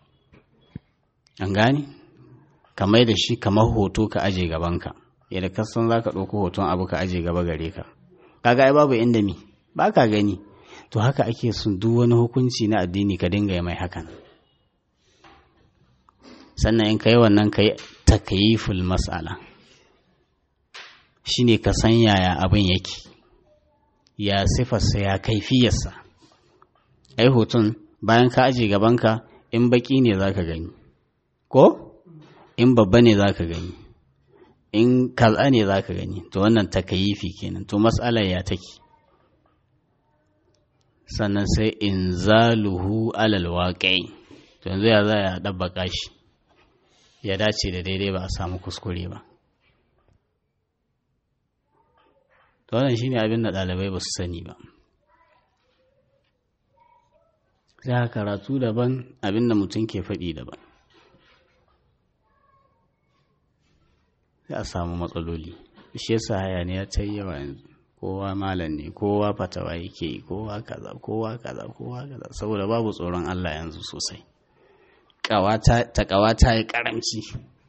an gane ka mai da shi kamar hoto ka aje gabanka yadda ka san za ka ɗauko hoton abu ka aje gaba gare ka kaga ai babu inda mi ba ka gani to haka ake son duk wani hukunci na addini ka dinga yi mai hakan sannan in ka yi wannan ka yi takayiful mas'ala shine ka san yaya abin yake ya sifarsa ya kaifiyarsa ai hoton bayan ka aje gabanka in baki ne za ka gani ko in babba ne za ka gani in kaza ne za ka gani to wannan takayifi kenan to matsalar ya take sannan sai in zaluhu alal waƙai to yanzu ya za ya ɗabbaka shi ya dace da daidai ba a samu kuskure ba to wannan shine abin da ɗalibai ba su sani ba sai karatu daban abin da mutum ke faɗi daban sai a samu matsaloli shi yasa hayaniya ta yi yawa yanzu kowa malam ne kowa fatawa yake yi kowa kaza kowa kaza kowa kaza saboda babu tsoron Allah yanzu sosai ta ƙawata ya karamci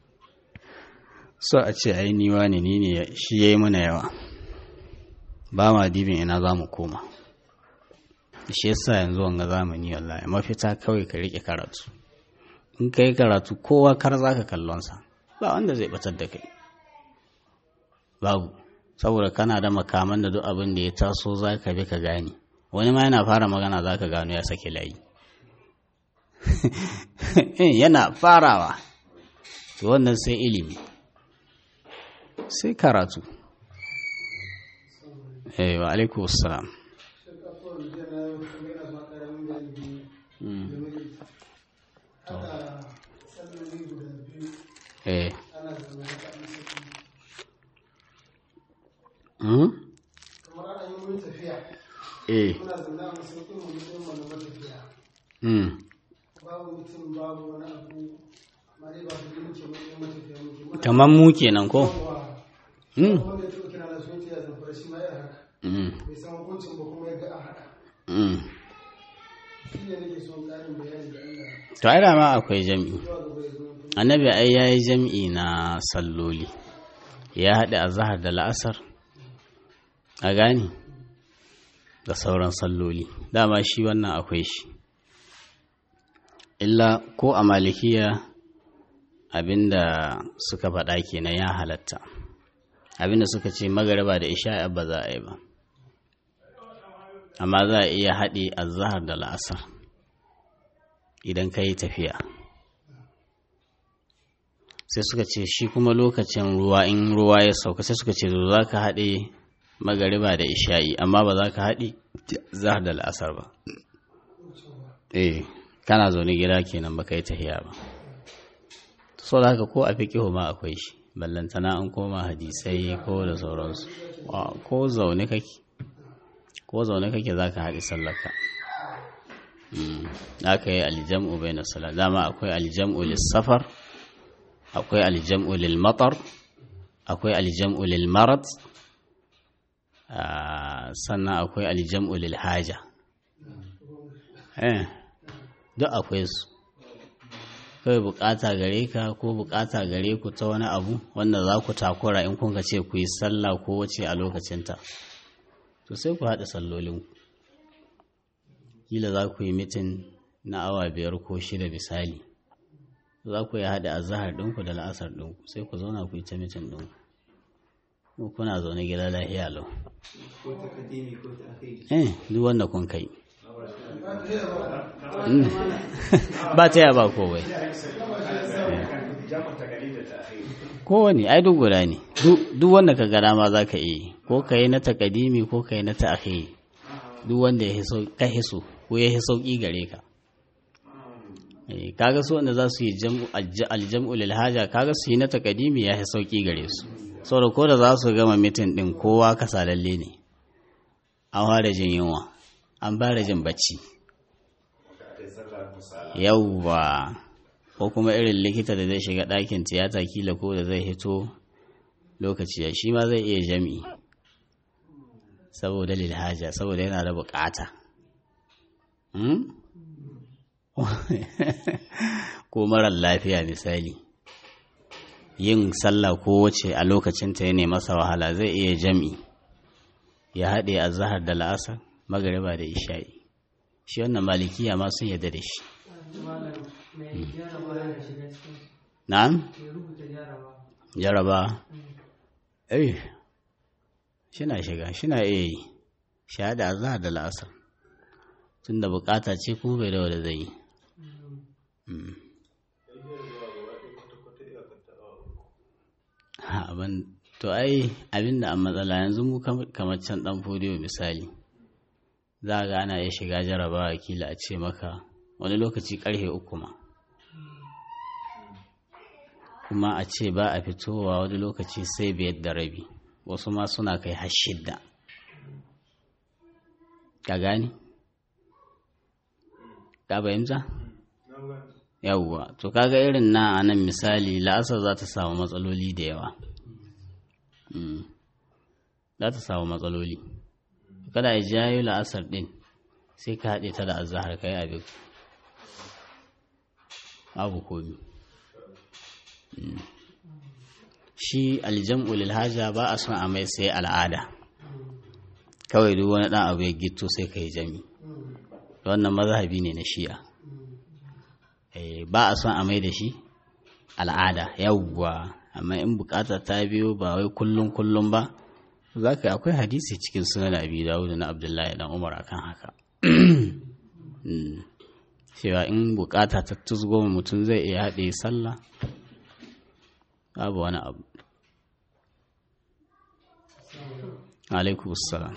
so a ce ai niwa ne ni ne shi ya yi mana yawa ba ma dibin ina za mu koma shi yasa yanzu wanga zamani wallahi mafita kawai ka rike karatu in ka yi karatu kowa kar za ka kallonsa ba wanda zai batar da kai babu saboda kana da makaman da duk abin da ya taso za ka bi ka gane wani ma yana fara magana za ka gano ya sake layi yana farawa to wannan sai ilimi sai karatu eh wa alaikum assalam eh kamar ana yi mun tafiya eh muna zaune a masaukin mu mutum mu na matafiya mm babu mutum babu wani abu amma dai ba su yi muke mun matafiya muke muna kamar mu kenan ko yawa mm wanda ya tuka kira na sun ce ya zamfara shi ma ya haka mm bai san hukuncin ba kuma ya ga a haka mm shi ne nake son ƙarin bayani da Allah to ai dama akwai jami'i zuwa gaba ya zama annabi ai yayi jami'i na salloli ya haɗe azhar da la'asar a gani da sauran salloli dama shi wannan akwai shi illa ko a malikiya abinda suka faɗa kenan ya halatta abinda suka ce magariba da isha ba za a yi ba amma za a iya haɗe azhar da la'asar idan ka yi tafiya sai suka ce shi kuma lokacin ruwa in ruwa ya sauka sai suka ce to za ka haɗe magariba da isha'i amma ba za ka haɗe zahar da la'asar ba eh kana zaune gida kenan ba ka yi tahiya ba so da haka ko a fiƙihu ma akwai shi ballantana an koma hadisai ko da sauransu Wa- ko zaune kake ko zaune kake za ka haɗe sallaka aka yi aljam'u bai na sala dama akwai aljam'u lissafar akwai aljam'u lil matar akwai aljam'u lil marat ah, sannan akwai aljam'u lil haja eh duk akwai su kawai bukata gare ka ko bukata gare ku ta wani abu wanda za ku takura in kun ka ce ku yi sallah ko wace a lokacinta to sai ku haɗa sallolinku kila za ku yi mitin na awa biyar ko shida misali za ku yi haɗa azahar ɗinku da la'asar ɗinku sai ku zauna ku yi ta mitin ɗinku ko kuna zaune gida lahiya lau ko takadimi ko ta'khiri eh duk wanda kun kai Mm. ba ta yaba kowai jamun takalif da ta'khir kowane ai duk guda ne Duk- duk wanda ka gada ma za ka iya yi. ko ka yi na takadimi ko ka yi na ta'khiri duk wanda ya hiso ka hiso ko ya hiso sauki gare ka Eh, kaga su wanda za su yi jam'u alj- aljam'u lil haja kaga su yi na takadimi ya hiso sauki gare su saboda ko da za su gama mitin din kowa kasalalle ne an fara jin yunwa an fara jin bacci yauwa ko kuma irin likita da zai shiga ɗakin tiyata kila ko da zai hito lokaci ya shi ma zai iya jami'i saboda lilhaja saboda yana da bukata Hmm? ko marar lafiya misali yin sallah ko wace a lokacinta ya masa wahala zai iya jami'i ya haɗe a zahar da la'asar magariba da isha'i shi wannan malikiya ma sun yarda da shi malam mai jaraba yana shiga cikin na'am ya rubuta jaraba jaraba eh shina shiga shina iya yi shahada a zahar da la'asar tun da bukata ce kuma bai da wanda zai yi Mm. Ha, abin to ai abinda a matsala yanzu mu kam- kamar can dan fodiyo misali za ga ana iya shiga jarabawa kila a ce maka wani lokaci karfe uku ma kuma a ce ba a fitowa wani lokaci sai biyar da rabi wasu ma suna kai har shidda ka gani ka fahimta yawwa to kaga irin na a nan misali la'asar za ta samu matsaloli da yawa Mm. za ta samu matsaloli kada ya jayo la'asar din sai ka haɗe ta da azahar kai abin abu komi Mm. shi aljam'u lil haja ba a son a mai sai al'ada kawai duk wani ɗan abu ya gito sai ka yi jami wannan mazhabi ne na shi'a Eh, ba a son a mai da shi al'ada yawwa amma in bukata ta biyo ba wai kullum kullum ba za ka akwai hadisi cikin sunan abi dawud na abdullahi dan umar akan haka Mm. cewa in bukata ta tuzgo mutum zai iya haɗe sallah babu wani abu alaikum salam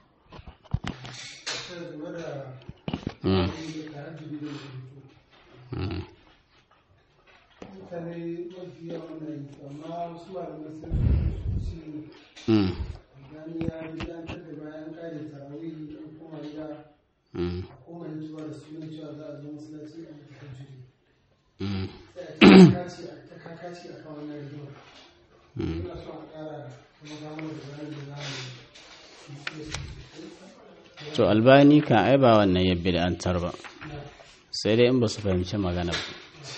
sai game da Mm. tahajjudi da rubutu Mm. mutane mafi yawan na yi amma wasu malamai sun ce Mm. gani ya bidantar da bayan kare tarawih an koma gida Mm. a koma yin zuwa da sunan cewa za a zo masallaci a mutu tahajjudi Mm. sai a ta kakaci a ta kakaci a kan wannan rigima Mm. ina so a ƙara kuma gano da bayan da za mu yi su to albani kan ai ba wannan ya bid'antar ba sai dai in ba su fahimci magana ba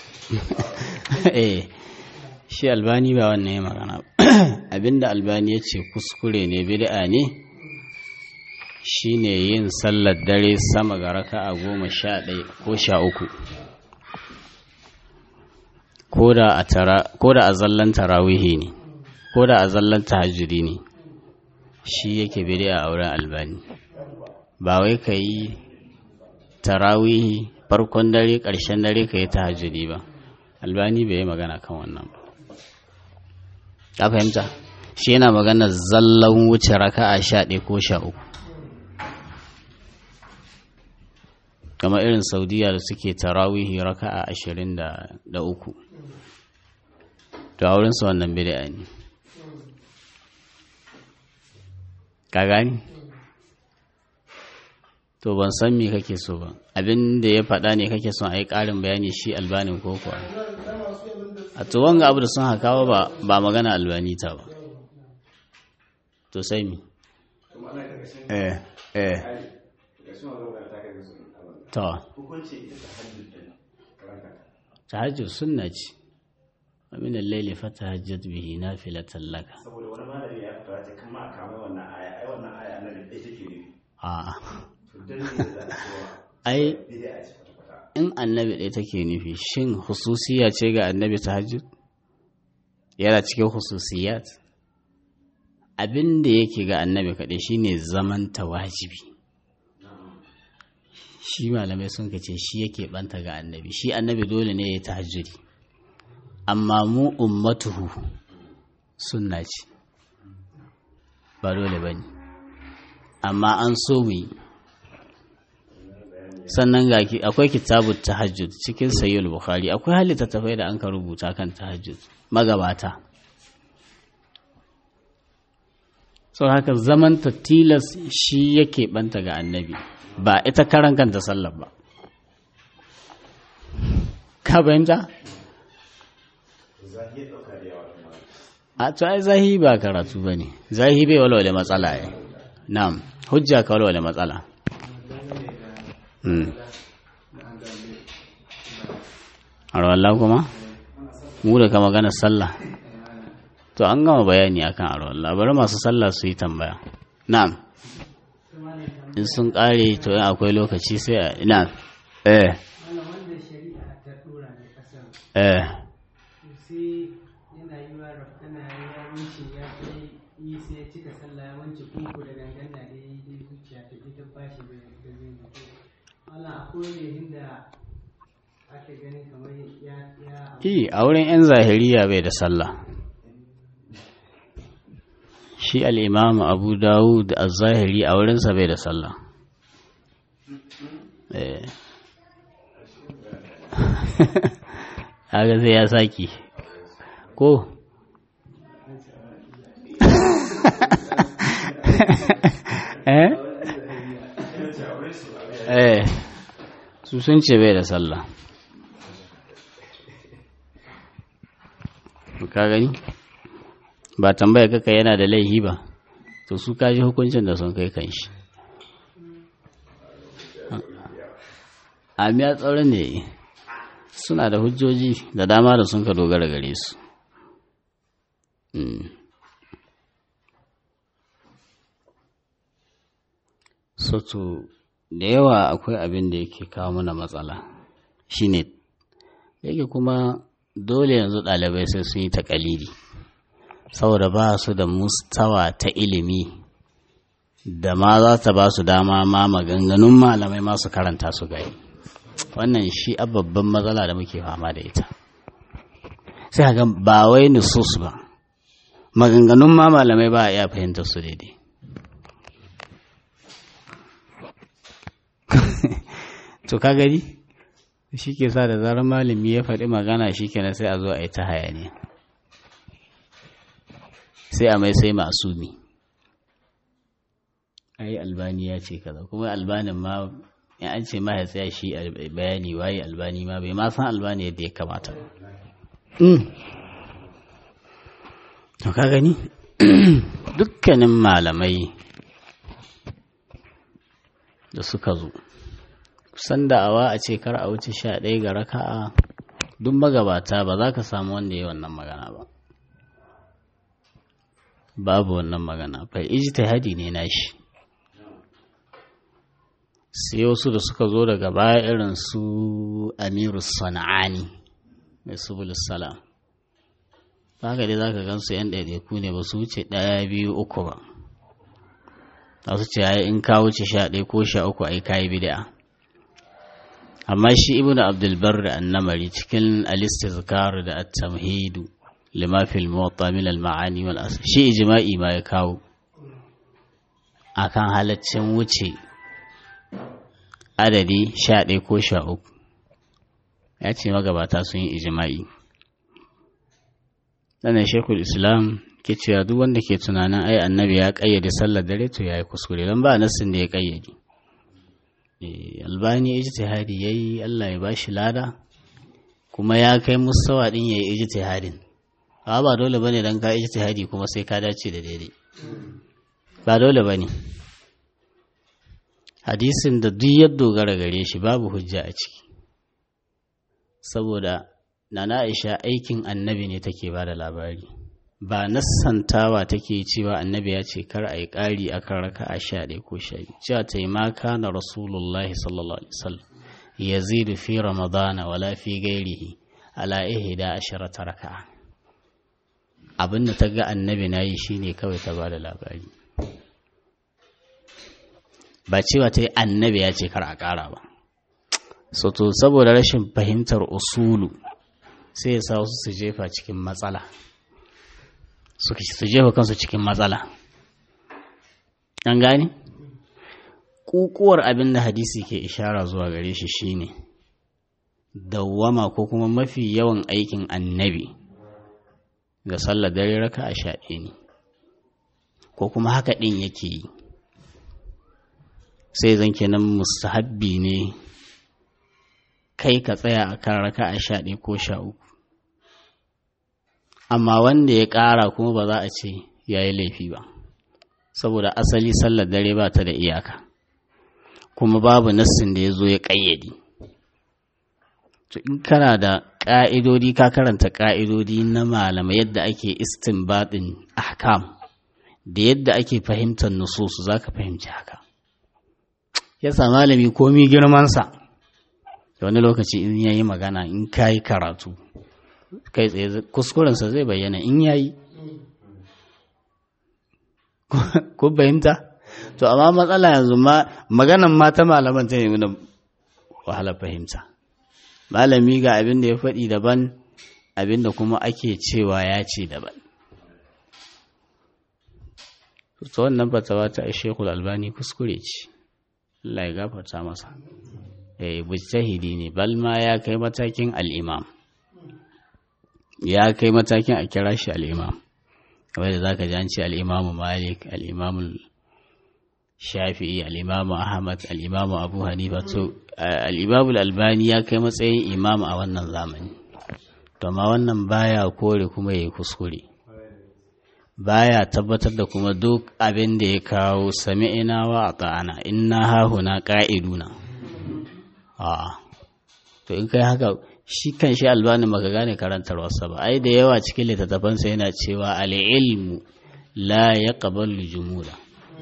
eh shi albani ba wannan ya magana ba abinda albani ya ce kuskure ne bid'a ne shine yin sallar dare sama ga raka'a goma sha ɗaya ko sha uku ko da a tara- ko da a zallan tarawihi ne ko da a zallan tahajjudi ne shi yake bid'a a wurin albani ba wai ka yi tarawihi farkon dare ƙarshen dare ka yi tahajjudi ba albani bai yi magana kan wannan ba ka fahimta shi yana magana zallan wuce raka'a sha ɗaya ko sha uku kamar irin saudiya da suke tarawihi raka'a ashirin da da uku to a wurinsu wannan bid'a ne ka gani to ban san me kake so ba abin da ya faɗa ne kake son a yi ƙarin bayani shi albanin ko kuwa a to wanga abu da sun hakawa ba ba magana albani ta ba to sai mi kuma ana karkashin eh eh hali karkashin wannan magana ta kai su abin to hukunci ita ta hajjud din karanta tahajjud sunna ce wa min al-layli fatahajjad bihi nafilatan laka saboda wani malami ya fara ce kan ma a kama wannan aya ai wannan aya nan da take nufi a to dan ne da za a cewa ai bid'a ce kwata kwata in annabi ɗaya take nufi shin hususiya ce ga annabi tahajjud yana cikin hususiyat abin da yake ga annabi kaɗai shine zaman wajibi shi malamai sun ce shi yake banta ga annabi shi annabi dole ne ya tahajjudi amma mu ummatuhu sunna ce ba dole ba ne amma an so mu yi sannan ga ki akwai kitabut tahajjud cikin sayyid bukhari akwai halitta tafai da an ka rubuta kan tahajjud magabata sau haka zaman ta tilas shi yake banta ga annabi ba ita karan kanta sallar ba ka fahimta zahi ya dauka da yawa kuma a to ai zahi ba karatu ba ne zahi bai walwale matsala ya na'am hujja ka walwale matsala Mm. arwallah kuma mu da ka magana sallah to an gama bayani akan arwallah bari masu sallah su yi tambaya na'am in sun kare to in akwai lokaci sai a ina eh wannan wanda shari'a ta dora ne kasar eh sai yana yi wa rafkana ya wuce ya kai yi sai ya cika sallah ya wance kuku da gangan da dai dai zuciya ta ita bashi da da zai mutu wannan akwai ne inda aka gani kamar ya ya Ki a wurin 'yan zahiriya bai da sallah. Shi al'imamu Abu Dawud a zahiri a wurinsa bai da sallah. Eh. Haka sai ya saki. Ko? su sun ce bai da sallah ka gani ba tambaya kaka yana da laihi ba to su kaji hukuncin da sun kai kan shi amiya tsaron ne suna da hujjoji da dama da sun ka dogara gare su soto da yawa akwai abin da yake kawo mana matsala shine yake kuma dole yanzu ɗalibai sai sun yi takalidi saboda ba su da mustawa ta ilimi da ma za ta ba su dama ma maganganun malamai masu karanta su gani wannan shi a babban matsala da muke fama da ita sai ga ba wai nusus ba maganganun ma malamai ba a iya fahimtar su daidai to ka gani shi ke sa da zarar malami ya faɗi magana shi kenan sai a zo a yi ta hayaniya sai a mai sai masumi ai albani ya ce kaza kuma albanin ma in an ce ma ya tsaya shi bayani waye albani ma bai ma san albani yadda ya kamata to ka gani dukkanin malamai da suka zo kusan da'awa a ce kar a wuce sha ɗaya ga raka'a duk magabata ba za ka samu wanda ya wannan magana ba babu wannan magana fai ijtihadi ne nashi sai wasu da suka zo daga baya irin su amiru sana'ani mai subulus salam haka dai za ka gansu yan ɗaiɗaiku ne ba su wuce ɗaya biyu uku ba za su ce ai in ka wuce sha ɗaya ko sha uku ai kayi bid'a amma shi ibnu abdulbar da annamari cikin al-istizkar da at-tamhidu lima fil muwatta min al-ma'ani wal asr shi ijma'i ma ya kawo akan halaccin wuce adadi sha ɗaya ko sha uku ya ce magabata sun yi ijma'i sannan shekul islam ke cewa duk wanda ke tunanin ai annabi ya kayyade sallar dare to ya yi kuskure don ba nassin da ya kayyade albani ijtihadi yayi Allah ya bashi lada kuma ya kai mustawa din yayi ijtihadin ba ba dole bane dan ka ijtihadi kuma sai ka dace da daidai ba dole bane hadisin da duk ya dogara gare shi babu hujja a ciki saboda nana Aisha aikin annabi ne take ba da labari ba nassantawa take cewa annabi ya ce kar a yi ƙari a kan raka a sha ɗaya ko sha biyu cewa ta yi maka na rasulullah sallallahu alaihi wasallam ya zidu fi ramadana wala fi gairihi ala ihda asharata raka abin da ta ga annabi na yi shine kawai ta ba da labari ba cewa ta yi annabi ya ce kar a ƙara ba so to saboda rashin fahimtar usulu sai ya sa wasu su jefa cikin matsala su jefa kansu cikin matsala an gane kukuwar abin da hadisi ke ishara zuwa gare shi shine dawwama ko kuma mafi yawan aikin annabi ga sallar dare raka a shaɗe ne ko kuma haka ɗin yake yi sai zan kenan mustahabbi ne kai ka tsaya a kan raka a shaɗe ko sha uku amma wanda ya ƙara kuma ba za a ce ya yi laifi ba saboda asali sallar dare ba ta da iyaka kuma babu nassin da ya zo ya ƙayyade to in kana da ƙa'idodi ka karanta ƙa'idodi na malama yadda ake istinbadin ahkam da yadda ake fahimtar nususu za ka fahimci haka yasa malami komi girmansa wani lokaci in ya yi magana in ka yi karatu kai tsaye kuskurensa zai bayyana in ya yi ko fahimta to amma matsala yanzu ma maganan mata malaman ta nemi da wahalar fahimta malami ga abin da ya faɗi daban abin da kuma ake cewa ya ce daban to wannan fatawa ta shekul albani kuskure ce Allah ya gafarta masa eh mujtahidi ne bal ma ya kai matakin al-imam ya kai matakin a kira shi al-imam wanda zaka ji an ce al-imam Malik al-imam shafi'i al'imamu ahmad al'imamu abu hanifa to al'imamu albani ya kai matsayin imamu a wannan zamani to ma wannan baya kore kuma ya yi kuskure baya tabbatar da kuma duk abin da ya kawo sami'ina wa a ta'ana inna hahuna ƙa'iduna a to in kai haka shi kan shi albani maka gane karantarwarsa ba ai da yawa cikin littattafansa yana cewa al'ilmu la ya ƙabalu jumula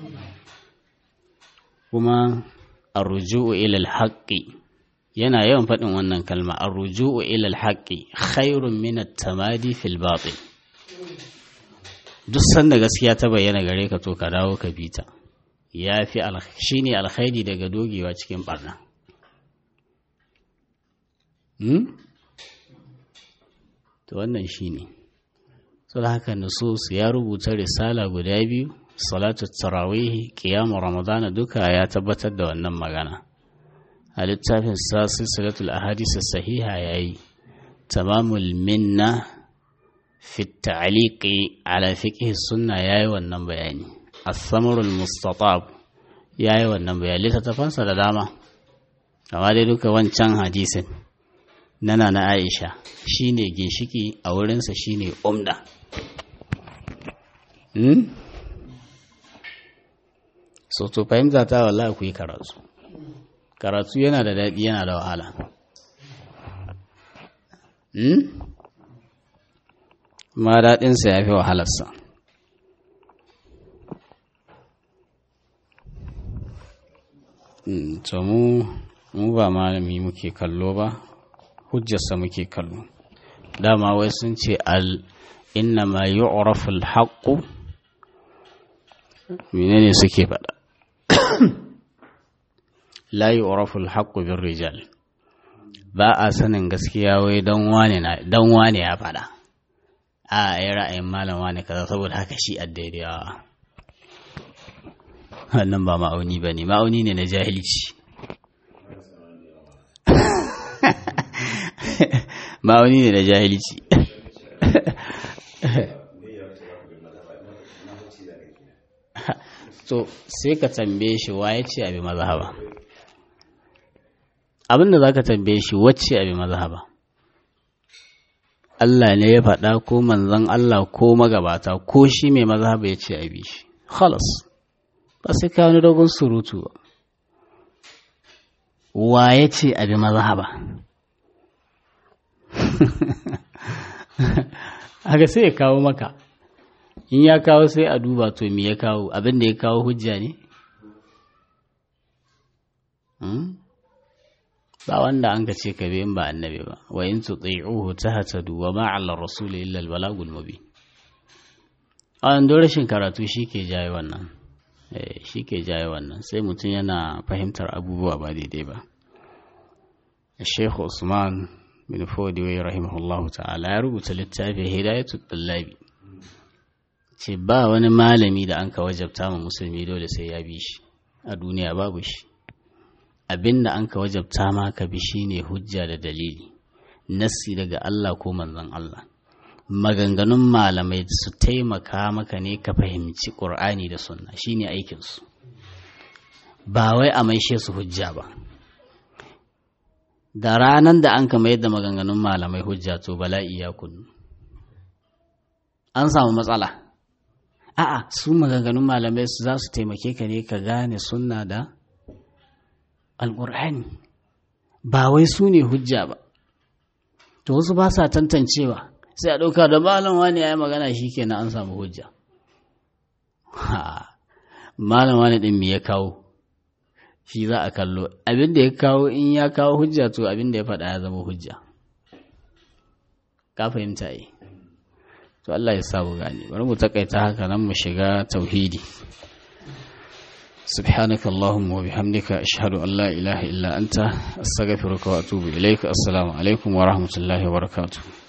kuma arruju'u ilal haqqi yana yawan faɗin wannan kalma arruju'u ilal haqqi khairun min at-tamadi fil batil duk sanda gaskiya ta bayyana gare ka to ka dawo ka bita yafi shine alkhairi daga dogewa cikin barna hmm? to wannan shine saboda haka nusus ya rubuta risala guda biyu salatu tarawih qiyamu ramadana duka ya tabbatar da wannan magana a littafin sa silsilatul ahadith sahiha yayi tamamul minna fi ta'liqi ala fiqh sunna yayi wannan bayani as-samarul mustatab yayi wannan bayani littafansa da dama amma dai duka wancan hadisin nana na Aisha shine ginshiki a wurinsa shine umda hmm? so to fahimta ta wallahi ku yi karatu karatu yana da daɗi yana da wahala hmm? ma daɗinsa ya fi wahalarsa to mu mu ba malami muke kallo ba hujjarsa muke kallo dama wai sun ce al inna ma yu'rafu al-haqqu menene suke faɗa la yu'rafu al-haqqu bir-rijal ba a sanin gaskiya wai dan wane na dan wane ya faɗa a ai ra'ayin malam wane kaza saboda haka shi addaidawa wannan ba ma'auni bane ma'auni ne na jahilci ma'auni ne na jahilci to sai ka tambaye shi wa ya ce abi mazhaba abinda za ka tambaye shi wacce abi mazhaba Allah ne ya faɗa ko manzon Allah ko magabata ko shi mai mazhaba ya ce abi shi khalas ba sai ka wani dogon surutu ba wa ya ce abi mazhaba haka sai ya kawo maka in ya kawo sai a duba to me ya kawo abin da ya kawo hujja ne ba wanda an ka ce ka bi in ba annabi ba wa in tuti'uhu tahtadu wa ma 'ala rasul illa al balagul mubin an do rashin karatu shike jaye wannan eh shike jaye wannan sai mutum yana fahimtar abubuwa ba daidai ba Sheikh Usman bin Fodiwai rahimahullahu ta'ala ya rubuta littafin Hidayatul Tullabi ce ba wani malami da an ka wajabta ma musulmi dole sai ya bi shi a duniya babu shi abin da an ka wajabta ma ka bi shi ne hujja da dalili nassi daga Allah ko manzon Allah maganganun malamai su taimaka maka ne ka fahimci ƙur'ani da sunna shine aikinsu ba wai a maishe su hujja ba da ranar da an ka mayar da maganganun malamai hujja to bala'i ya kunnu an samu matsala a'a su maganganun malamai su za su taimake ka ne ka gane sunna da alƙur'ani ba wai su ne hujja ba to wasu ba sa tantancewa sai a ɗauka da malam wani ya yi magana shi kenan an samu hujja malam wani ɗin me ya kawo shi za a kallo abin da ya kawo in ya kawo hujja to abin da ya faɗa ya zama hujja ka fahimta yi to Allah ya samu gani bari mu takaita haka nan mu shiga tauhidi سبحانك اللهم وبحمدك أشهد أن لا إله إلا أنت أستغفرك وأتوب إليك السلام عليكم ورحمة الله وبركاته